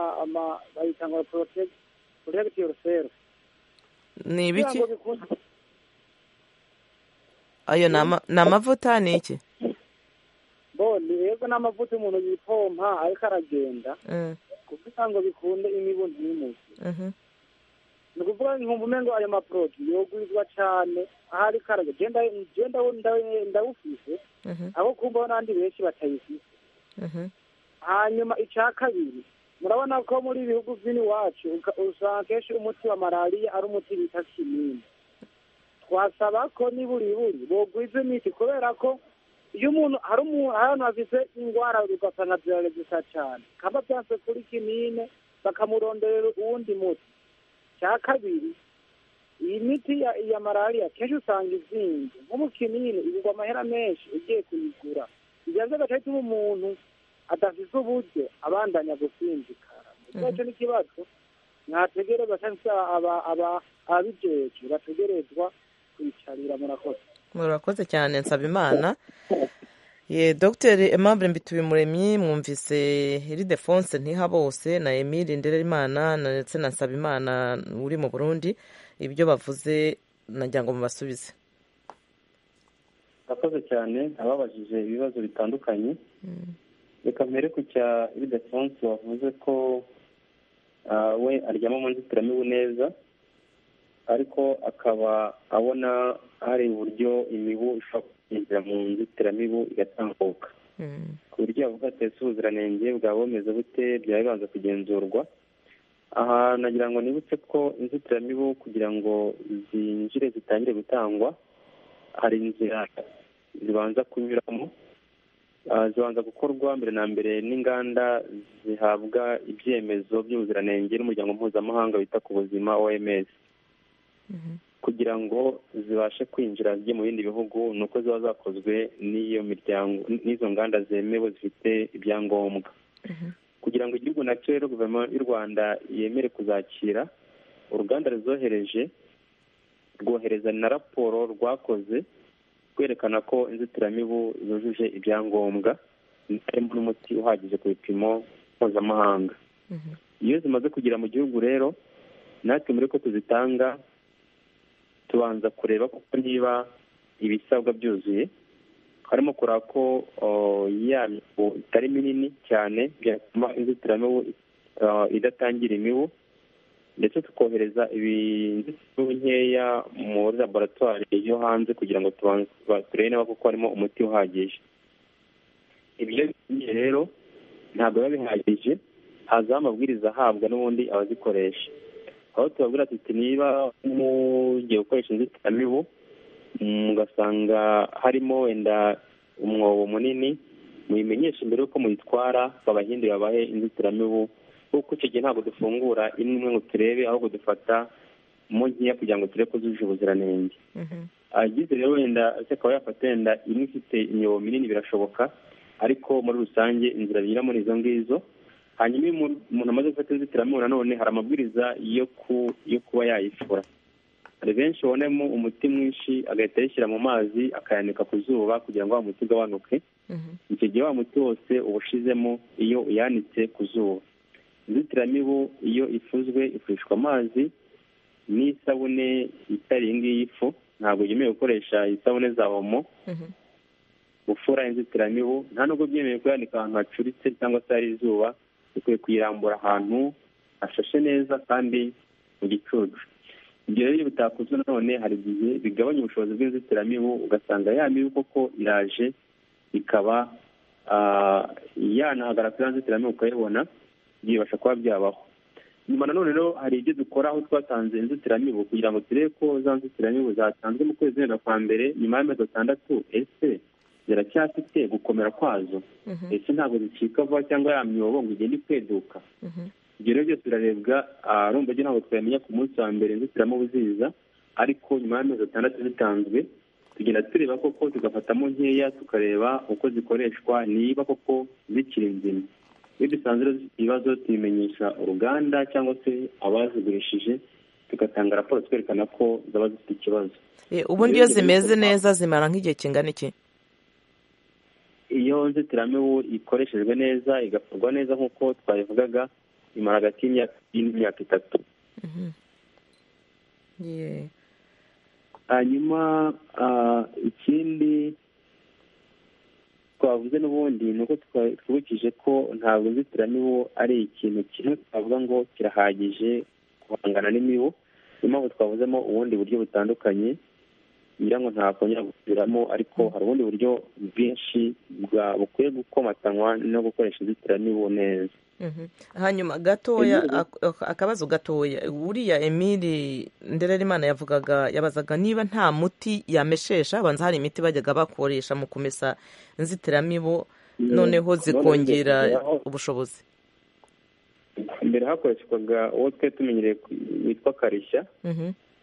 bayita ngo porotegi yorusefu ni ibiki ayo ni amavuta ni iki boni yego ni amavuta umuntu yipompa ariko aragenda kugira ngo bikunde imibundi n'imuzi ni ukuvuga ngo umengo ayo maporoduwi yogurizwa cyane aho ari karaga genda ndawufise aho kumva n'abandi benshi batayifise hanyuma icya kabiri murabona ko muri ibi bihugu by'iwacu usanga kenshi umuti wa malariya ari umuti bita kinini twasaba ko n'iburiburi bogwiza imiti kubera ko iyo umuntu hari umuntu afite indwara ugasanga zirageza cyane kaba byanse kuri kinine bakamuronderera uwundi muti cya kabiri iyi miti ya malariya kenshi usanga izinze nko mu kinini igurwa amahera menshi ugiye kuyigura ibyo bigaca bituma umuntu adafite uburyo abandanya gusinzikara icyo ni ikibazo mwategereza cyangwa se ababijejwe bategerezwa kwicarira murakoze murakoze cyane nsaba imana ye dogiteri emabure mbitubimuremyi mwumvise iridefonse ntihabose na emile ndererimana ndetse na nsabimana uri mu burundi ibyo bavuze nagira ngo mubasubize murakoze cyane ababajije ibibazo bitandukanye reka mbere ku cya iridefonse wavuze ko we aryama mu nzitiramibu neza ariko akaba abona hari uburyo imibu ishobora kwinjira mu nzitiramibu igatambuka ku buryo yavuga ati ese ubuziranenge bwaba bumeze bute byaba bibanza kugenzurwa aha nagira ngo nibutse ko inzitiramibu kugira ngo zinjire zitangire gutangwa hari inzira zibanza kunyuramo zibanza gukorwa mbere na mbere n'inganda zihabwa ibyemezo by'ubuziranenge n'umuryango mpuzamahanga wita ku buzima oms kugira ngo zibashe kwinjira zijye mu bindi bihugu ni uko ziba zakozwe n'iyo miryango n'izo nganda zemewe zifite ibyangombwa kugira ngo igihugu nacyo rero guverinoma y'u rwanda yemere kuzakira uruganda ruzohereje rwohereza na raporo rwakoze rwerekana ko inzitiramibu zujuje ibyangombwa harimo n'umuti uhagije ku bipimo mpuzamahanga iyo zimaze kugera mu gihugu rero natwe muri ko tuzitanga tubanza kureba kuko niba ibisabwa byuzuye harimo kureba ko yabo itari minini cyane byatuma inzitiramibu idatangira imibu ndetse tukohereza inzitiramibu nkeya muri laboratwari yo hanze kugira ngo turebe niba kuko harimo umuti uhagije ibyo rero ntabwo biba bihagije hazaho amabwiriza ahabwa n'ubundi abazikoresha aho tubabwira tuti niba mugiye gukoresha inzitiramibu mugasanga harimo wenda umwobo munini muyimenyesha mbere y'uko muyitwara babahindure babahe inzitiramibu kuko icyo gihe ntabwo dufungura imwe ngo turebe ahubwo dufata mo nkeya kugira ngo turebe ko zujuje ubuziranenge agize rero wenda akaba yafata wenda imwe ifite imyobo minini birashoboka ariko muri rusange inzira binyuramo ni izo ngizo hanyuma iyo umuntu amaze gufata inzitiramibu nanone hari amabwiriza yo kuba yayifura hari benshi babonamo umuti mwinshi agahita ayishyira mu mazi akayanika ku zuba kugira ngo wa muti ugabanuke icyo gihe wa muti wose uba ushizemo iyo uyanitse ku zuba inzitiramibu iyo ifuzwe ifushwa amazi n'isabune itari iyi ngiyi ifu ntabwo yemewe gukoresha isabune za omo gufura inzitiramibu nta nubwo byemewe kuyanika ahantu hacuritse cyangwa se hari izuba dukwiye kuyirambura ahantu hashashe neza kandi mu gicucu ibyo rero iyo bitakozwe nanone hari igihe bigabanya ubushobozi bw'inzitiramibu ugasanga ya mibu koko iraje ikaba yanahagara kuri ya nzitiramibu ukayibona byibasha kuba byabaho nyuma nanone rero hari ibyo dukora aho twatanze inzitiramibu kugira ngo turebe ko za nzitiramibu zatanzwe mu kwezi wenda kwa mbere nyuma y'amezi atandatu ese ziracyafite gukomera kwazo ndetse ntabwo zicika vuba cyangwa ya myobo ngo igende ikweduka ibyo rero byose birarebwa rumva ibyo ntabwo twamenya ku munsi wa mbere inzitiramubu ziza ariko nyuma y'amezi atandatu zitanzwe tugenda tureba koko tugafatamo nkeya tukareba uko zikoreshwa niba koko zikiri nzima iyo dusanze zifite ibibazo tubimenyesha uruganda cyangwa se abazigurishije tugatanga raporo twerekana ko zaba zifite ikibazo ubundi iyo zimeze neza zimara nk'igihe kingana iki iyo nzitiramibu ikoreshejwe neza igakorwa neza nk'uko twabivugaga imara hagati y'imyaka itatu hanyuma ikindi twavuze n'ubundi ni uko twibukije ko ntabwo inzitiramibu ari ikintu kimwe twavuga ngo kirahagije guhangana n'imibu niyo mpamvu twavuzemo ubundi buryo butandukanye ngira ngo ntakongera gusubiramo ariko hari ubundi buryo bwinshi bukwiye gukomatanywa no gukoresha inzitiramibu neza hanyuma gatoya akabazo gatoya uriya emili ndererimana yavugaga yabazaga niba nta muti yameshesha abanza hari imiti bajyaga bakoresha mu kumesa inzitiramibu noneho zikongera ubushobozi mbere hakoreshwaga uwo twari tumenyereye witwa karishya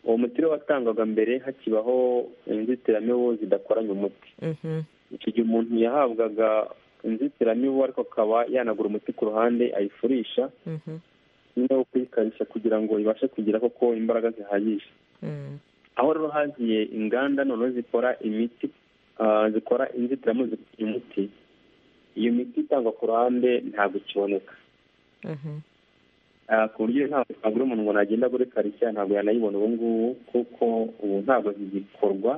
uwo muti rero watangwaga mbere hakibaho inzitiramibu zidakoranye umuti icyo gihe umuntu yahabwaga inzitiramibu ariko akaba yanagura umuti ku ruhande ayifurisha nyine wo kuyikarisha kugira ngo ibashe kugira koko imbaraga zihagije aho rero hagiye inganda noneho zikora imiti ah, zikora inzitiramibu zikora imiti iyo miti itangwa ku ruhande ntabwo ikiboneka Ah, ku buryo ntabwo twabura umuntu ngo nagenda muri karitsiye ntabwo yanayibona ubu ngubu kuko ubu ntabwo zigikorwa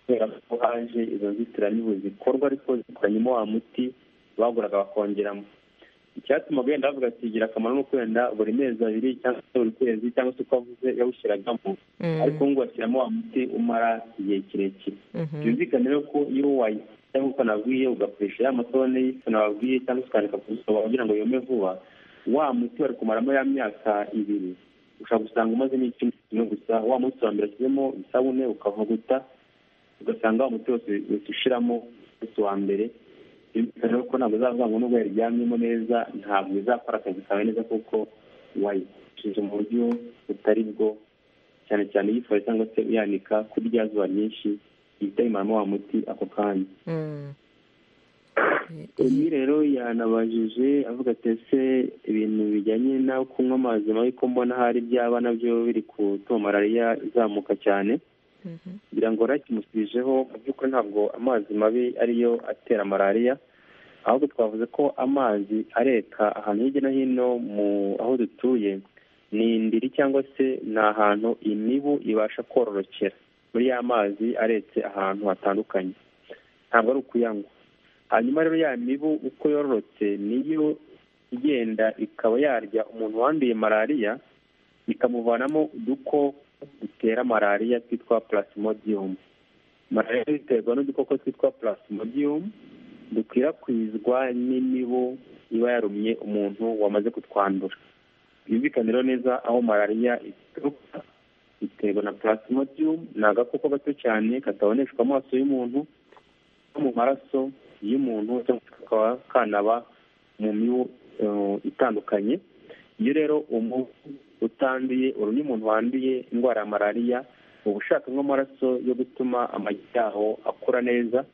kubera ko haje izo nzitiramibu zikorwa ariko zikoranyemo wa muti baguraga bakongeramo icyatuma wenda bavuga ati gira akamaro ni uko wenda buri mezi abiri cyangwa se buri kwezi cyangwa se uko avuze yawushyiragamo Mm. ariko ngo ashyiramo wa muti umara igihe kirekire byumvikane rero ko iyo wayi cyangwa uko nabwiye ugakoresha ya matone y'ifo nababwiye cyangwa se ukandika ku busoro kugira ngo yome vuba wa muti wari kumaramo ya myaka ibiri ushobora gusanga umaze n'icyumweru kimwe gusa wa muti wa mbere ashyizemo isabune ukavuguta ugasanga wa muti wose wese ushiramo wese wa mbere bitewe ko ntabwo uzavuga ngo nubwo yaryamyemo neza ntabwo izakora akazi kawe neza kuko wayicishije mu buryo butari bwo cyane cyane uyifora cyangwa se uyanika kuri rya zuba ryinshi ihita yimaramo wa muti ako kanya undi rero yanabajije avuga ati ese ibintu bijyanye no kunywa amazi mabi ko mbona hari byaba nabyo biri gutuma malariya izamuka cyane kugira ngo rakimusubijeho mu by'ukuri ntabwo amazi mabi ariyo atera malariya ahubwo twavuze ko amazi areka ahantu hirya no hino mu aho dutuye ni indiri cyangwa se ni ahantu imibu ibasha kororokera muri ya mazi aretse ahantu hatandukanye ntabwo ari ukuyanywa hanyuma rero ya mibu uko yororotse niyo igenda ikaba yarya umuntu wanduye malariya ikamuvanamo udukoko dutera malariya twitwa plasmodium malariya ziterwa n'udukoko twitwa plasmodium dukwirakwizwa n'imibu iba yarumye umuntu wamaze kutwandura byumvikane rero neza aho malariya ituruka iterwa na plasmodium ni agakoko gato cyane kataboneshwa amaso y'umuntu no mu maraso y'umuntu cyangwa se kakaba kanaba mu mibu eh, itandukanye iyo rero umubu utanduye urumye umuntu wanduye indwara ya malariya uba ushaka nk'amaraso yo gutuma amagi yaho akura neza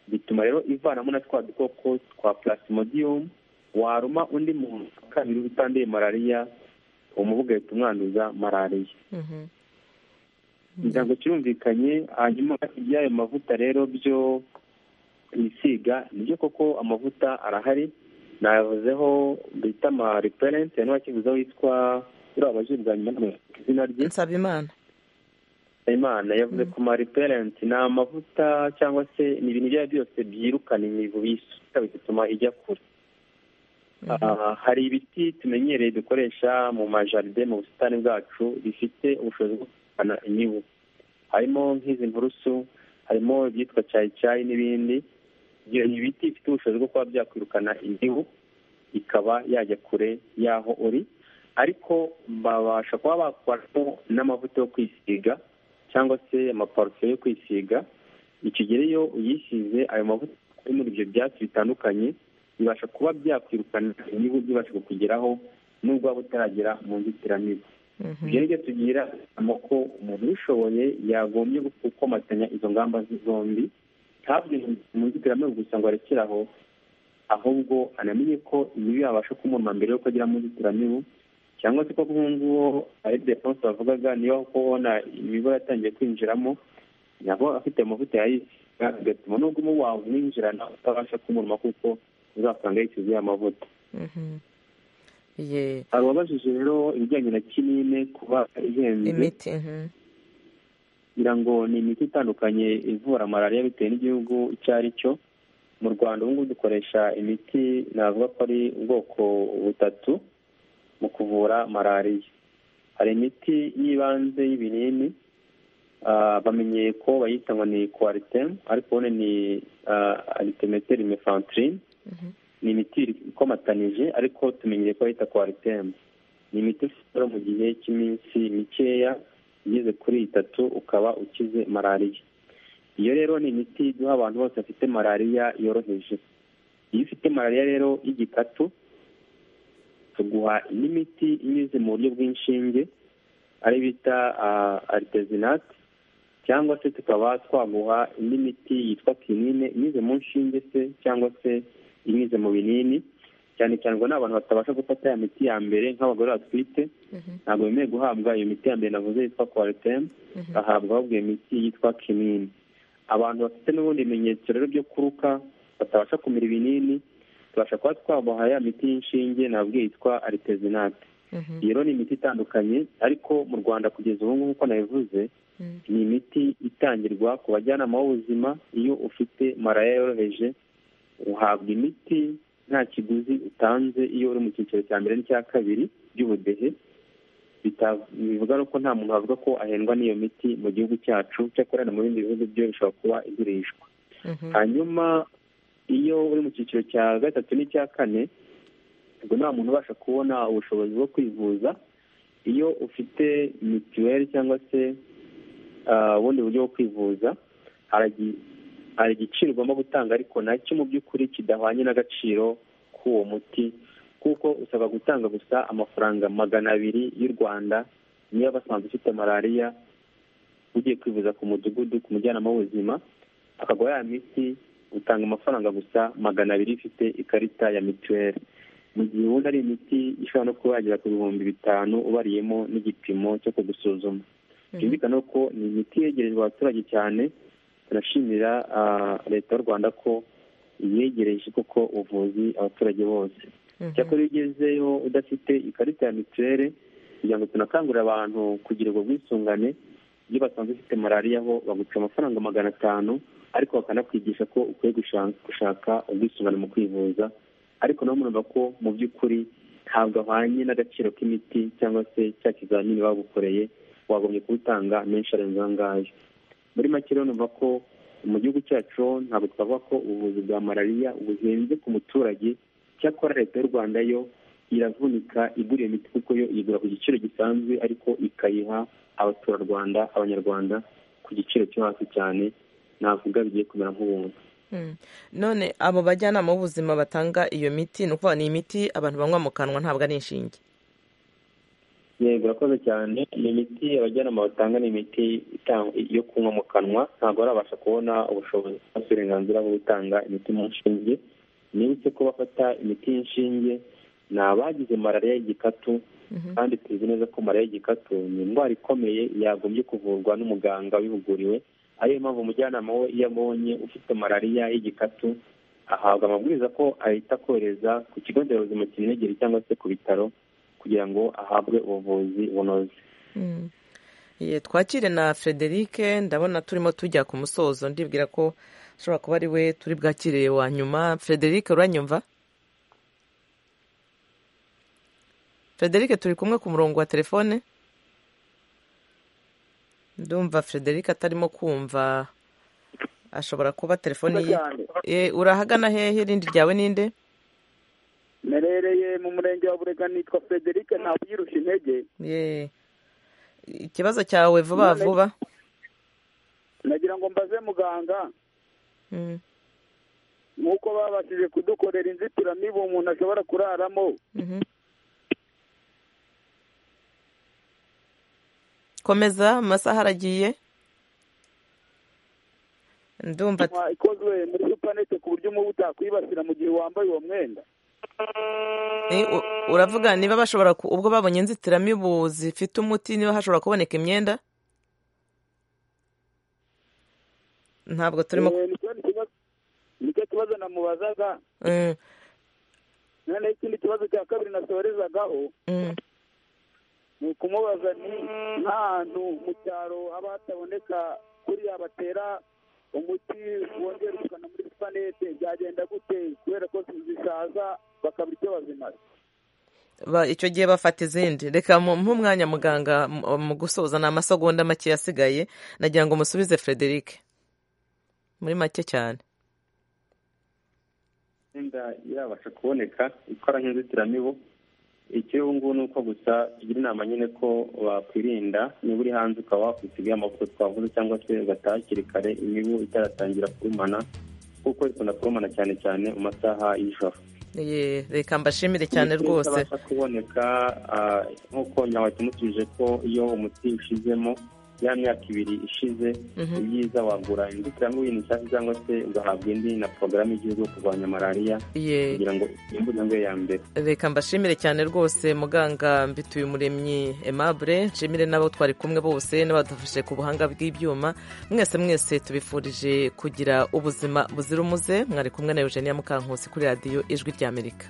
bituma rero ivanamo na twa dukoko twa plasmodium waruma undi muntu wa kabiri utanduye malariya umubu ugahita umwanduza malariya ntabwo kirumvikanye hanyuma iby'ayo mavuta rero byo bisiga nibyo koko amavuta arahari nayavuzeho bita ama reperenti hari n'uwakivuzeho witwa uriya wabajije bwa nyuma ntabwo yandika izina rye nsabimana imana yavuze ku ma reperenti ni amavuta cyangwa se ni ibintu ibyo ari byo byose byirukana imibu bisuka bigatuma ijya kure Ah, hari ibiti tumenyereye dukoresha mu majaride mu busitani bwacu bifite ubushobozi bwo kurwanya imibu harimo nk'izi nturusu harimo ibyitwa cyayi n'ibindi ibyo ibiti bifite ubushobozi bwo kuba byakwirukana imibu ikaba yajya kure y'aho uri ariko babasha kuba bakoramo n'amavuta yo kwisiga cyangwa se amaparufe yo kwisiga ikigero iyo uyisize ayo mavuta ari muri ibyo byatsi bitandukanye bibasha kuba byakwirukana imibu byibasha kukugeraho nubwo waba utaragera mu nzitiramibu ibyo ni byo tugira inama ko umuntu ubishoboye yagombye gukomatanya izo ngamba zombi ntabwo mu nzitiramibu gusa ngo arekere aho ahubwo anamenye ko imibu yabasha kumuruma mbere yuko agera mu nzitiramibu cyangwa se ko nk'ubu ngubu ari defonse bavugaga niba ko ubona imibu yatangiye kwinjiramo nabo afite amavuta yayisiga bigatuma n'ubwo umubu wawe umwinjirana utabasha kumuruma kuko uzasanga yishyize ya mavuta Ye- hari uwabajije rero ibijyanye na kinine kuba ihenze imiti mhm. kugira ngo ni imiti itandukanye ivura malariya bitewe n'igihugu icyo ari cyo mu rwanda ubu ngubu dukoresha imiti navuga ko ari ubwoko butatu mu kuvura malariya hari imiti y'ibanze y'ibinini ah, bamenyeye ko bayita ngo ni kwaritem ariko ubone ni aritemeteri mefantrine ni imiti ikomatanije ariko tumenyereye ko bayita kwaritem ni imiti ushobora mu gihe cy'iminsi mikeya igeze kuri itatu ukaba ukize malariya iyo rero ni imiti duha abantu bose bafite malariya yoroheje iyo ufite malariya rero y'igikatu tuguha indi miti inyuze mu buryo bw'inshinge ari bita aritezinati cyangwa se tukaba twaguha indi miti yitwa kinine inyuze mu nshinge se cyangwa se inyuze mu binini cyane cyane ngo ni abantu batabasha gufata ya miti ya mbere nk'abagore batwite ntabwo bemerewe guhabwa iyo miti ya mbere navuze yitwa kwaritemu bahabwa ahubwo iyo miti yitwa kinini abantu bafite n'ubundi bimenyetso rero byo kuruka batabasha kumira ibinini tubasha kuba twabaha ya miti y'inshinge nabwo yitwa aritezinate iyo rero ni imiti itandukanye ariko mu rwanda kugeza ubu ngubu uko nabivuze ni imiti itangirwa ku bajyanama b'ubuzima iyo ufite maraya yoroheje uhabwa imiti nta kiguzi utanze iyo uri mu cyiciro cya mbere n'icya kabiri by'ubudehe bivuga ko nta muntu wavuga ko ahendwa n'iyo miti mu gihugu cyacu cyakora no mu bindi bihugu byo bishobora kuba igurishwa hanyuma iyo uri mu cyiciro cya gatatu n'icya kane ubwo nta muntu ubasha kubona ubushobozi bwo kwivuza iyo ufite mituweli cyangwa se ubundi buryo bwo kwivuza hari igiciro ugomba gutanga ariko nacyo mu by'ukuri kidahwanye n'agaciro k'uwo muti kuko usabwa gutanga gusa amafaranga magana abiri y'u rwanda niba basanzwe ufite malariya ugiye kwivuza ku mudugudu ku mujyanama w'ubuzima akagura ya miti utanga amafaranga gusa magana abiri ifite ikarita ya mituweli mu gihe ubundi ari imiti ishobora no kuba yagera ku bihumbi bitanu ubariyemo n'igipimo cyo kugusuzuma byumvikana ko ni imiti yegerejwe abaturage cyane turashimira leta y'u rwanda ko iyegereje kuko ubuvuzi abaturage bose cyakora iyo ugezeyo udafite ikarita ya mituweli kugira ngo tunakangurire abantu kugira ubwo bwisungane iyo basanze ufite malariya ho baguca amafaranga magana atanu ariko bakanakwigisha ko ukwiye gushaka ubwisungane mu kwivuza ariko nawe murumva ko mu by'ukuri ntabwo ahwanye n'agaciro k'imiti cyangwa se cya kizamini bagukoreye wagombye kuwutanga menshi arenze aho ngaho muri make rero numva ko mu gihugu cyacu ntabwo twavuga ko ubuvuzi bwa malariya buhenze ku muturage cyakora leta y'u rwanda yo iravunika igura imiti kuko yo igura ku giciro gisanzwe ariko ikayiha abaturarwanda abanyarwanda ku giciro cyo hasi cyane navuga bigiye kumera nk'ubuntu none abo bajyanama b'ubuzima batanga iyo miti ni ukuvuga ni imiti abantu banywa mu kanwa ntabwo ari inshinge yego urakoze cyane ni imiti abajyanama batanga ni imiti yo kunywa mu kanwa ntabwo barabasha kubona ubushobozi cyangwa se uburenganzira bwo gutanga imiti mu nshinge nibutse ko bafata imiti y'inshinge ni abagize malariya y'igikatu kandi tuzi neza ko malariya y'igikatu ni indwara ikomeye yagombye kuvurwa n'umuganga wabihuguriwe ariyo mpamvu umujyanama we iyo abonye ufite malariya y'igikatu ahabwa amabwiriza ko ahita kohereza ku kigo nderabuzima kimwegere cyangwa se ku bitaro kugira ngo ahabwe ubuvuzi bunoze twakire na frederic ndabona turimo tujya ku musozo ndibwira ko ashobora kuba ari we turi bwakire wa nyuma frederic uranyumva frederic turi kumwe ku murongo wa telefone ndumva frederic atarimo kumva ashobora kuba telefone ye urahagana hehe irindi ryawe ninde merereye mu murenge wa burega nitwa frederic ntabwo ubyirushya intege ikibazo cyawe vuba vuba nagira ngo mbaze muganga nk'uko babashije kudukorera inzitiramibu umuntu ashobora kuraramo komeza amasaha aragiye ndumva ikozwe muri supanete ku buryo umubu utakwibasira mu gihe wambaye uwo mwenda uravuga niba bashobora ubwo babonye inzitiramibu zifite umuti niba hashobora kuboneka imyenda ntabwo turimo nicyo kibazo namubazaga noneho ikindi kibazo cya kabiri nasorezagaho ni ukumubaza ni nk'ahantu mu cyaro haba hataboneka kuriya batera umuti wongera ukana muri supanete byagenda gute kubera ko zisaza bakabura icyo bazimaze icyo gihe bafata izindi reka nk'umwanya muganga mu gusoza ni amasegonda make yasigaye nagira ngo musubize frederic muri make cyane imyenda irabasha kuboneka ikora nk'inzitiramibu icy'ubu ngubu ni uko gusa tugira inama nyine ko wakwirinda niba uri hanze ukaba wakwisigaye amavuta twavuze cyangwa se ugataha hakiri kare imibu itaratangira kurumana kuko ikunda kurumana cyane cyane mu masaha y'ijoro reka mbashimire cyane rwose abasha kuboneka nk'uko nyawe tumutuje ko iyo umuti ushizemo ya myaka ibiri ishize ibyiza wagura inzitiramubu nshya cyangwa se ugahabwa indi na porogaramu y'igihugu yo kurwanya malariya Ye. kugira ngo intambwe ya mbere reka mbashimire cyane rwose muganga mbituye umuremyi aimable nshimire n'abo twari kumwe bose n'abadufashe ku buhanga bw'ibyuma mwese mwese tubifurije kugira ubuzima buzira umuze mwari kumwe na eugenia mukankusi kuri radiyo ijwi ry'amerika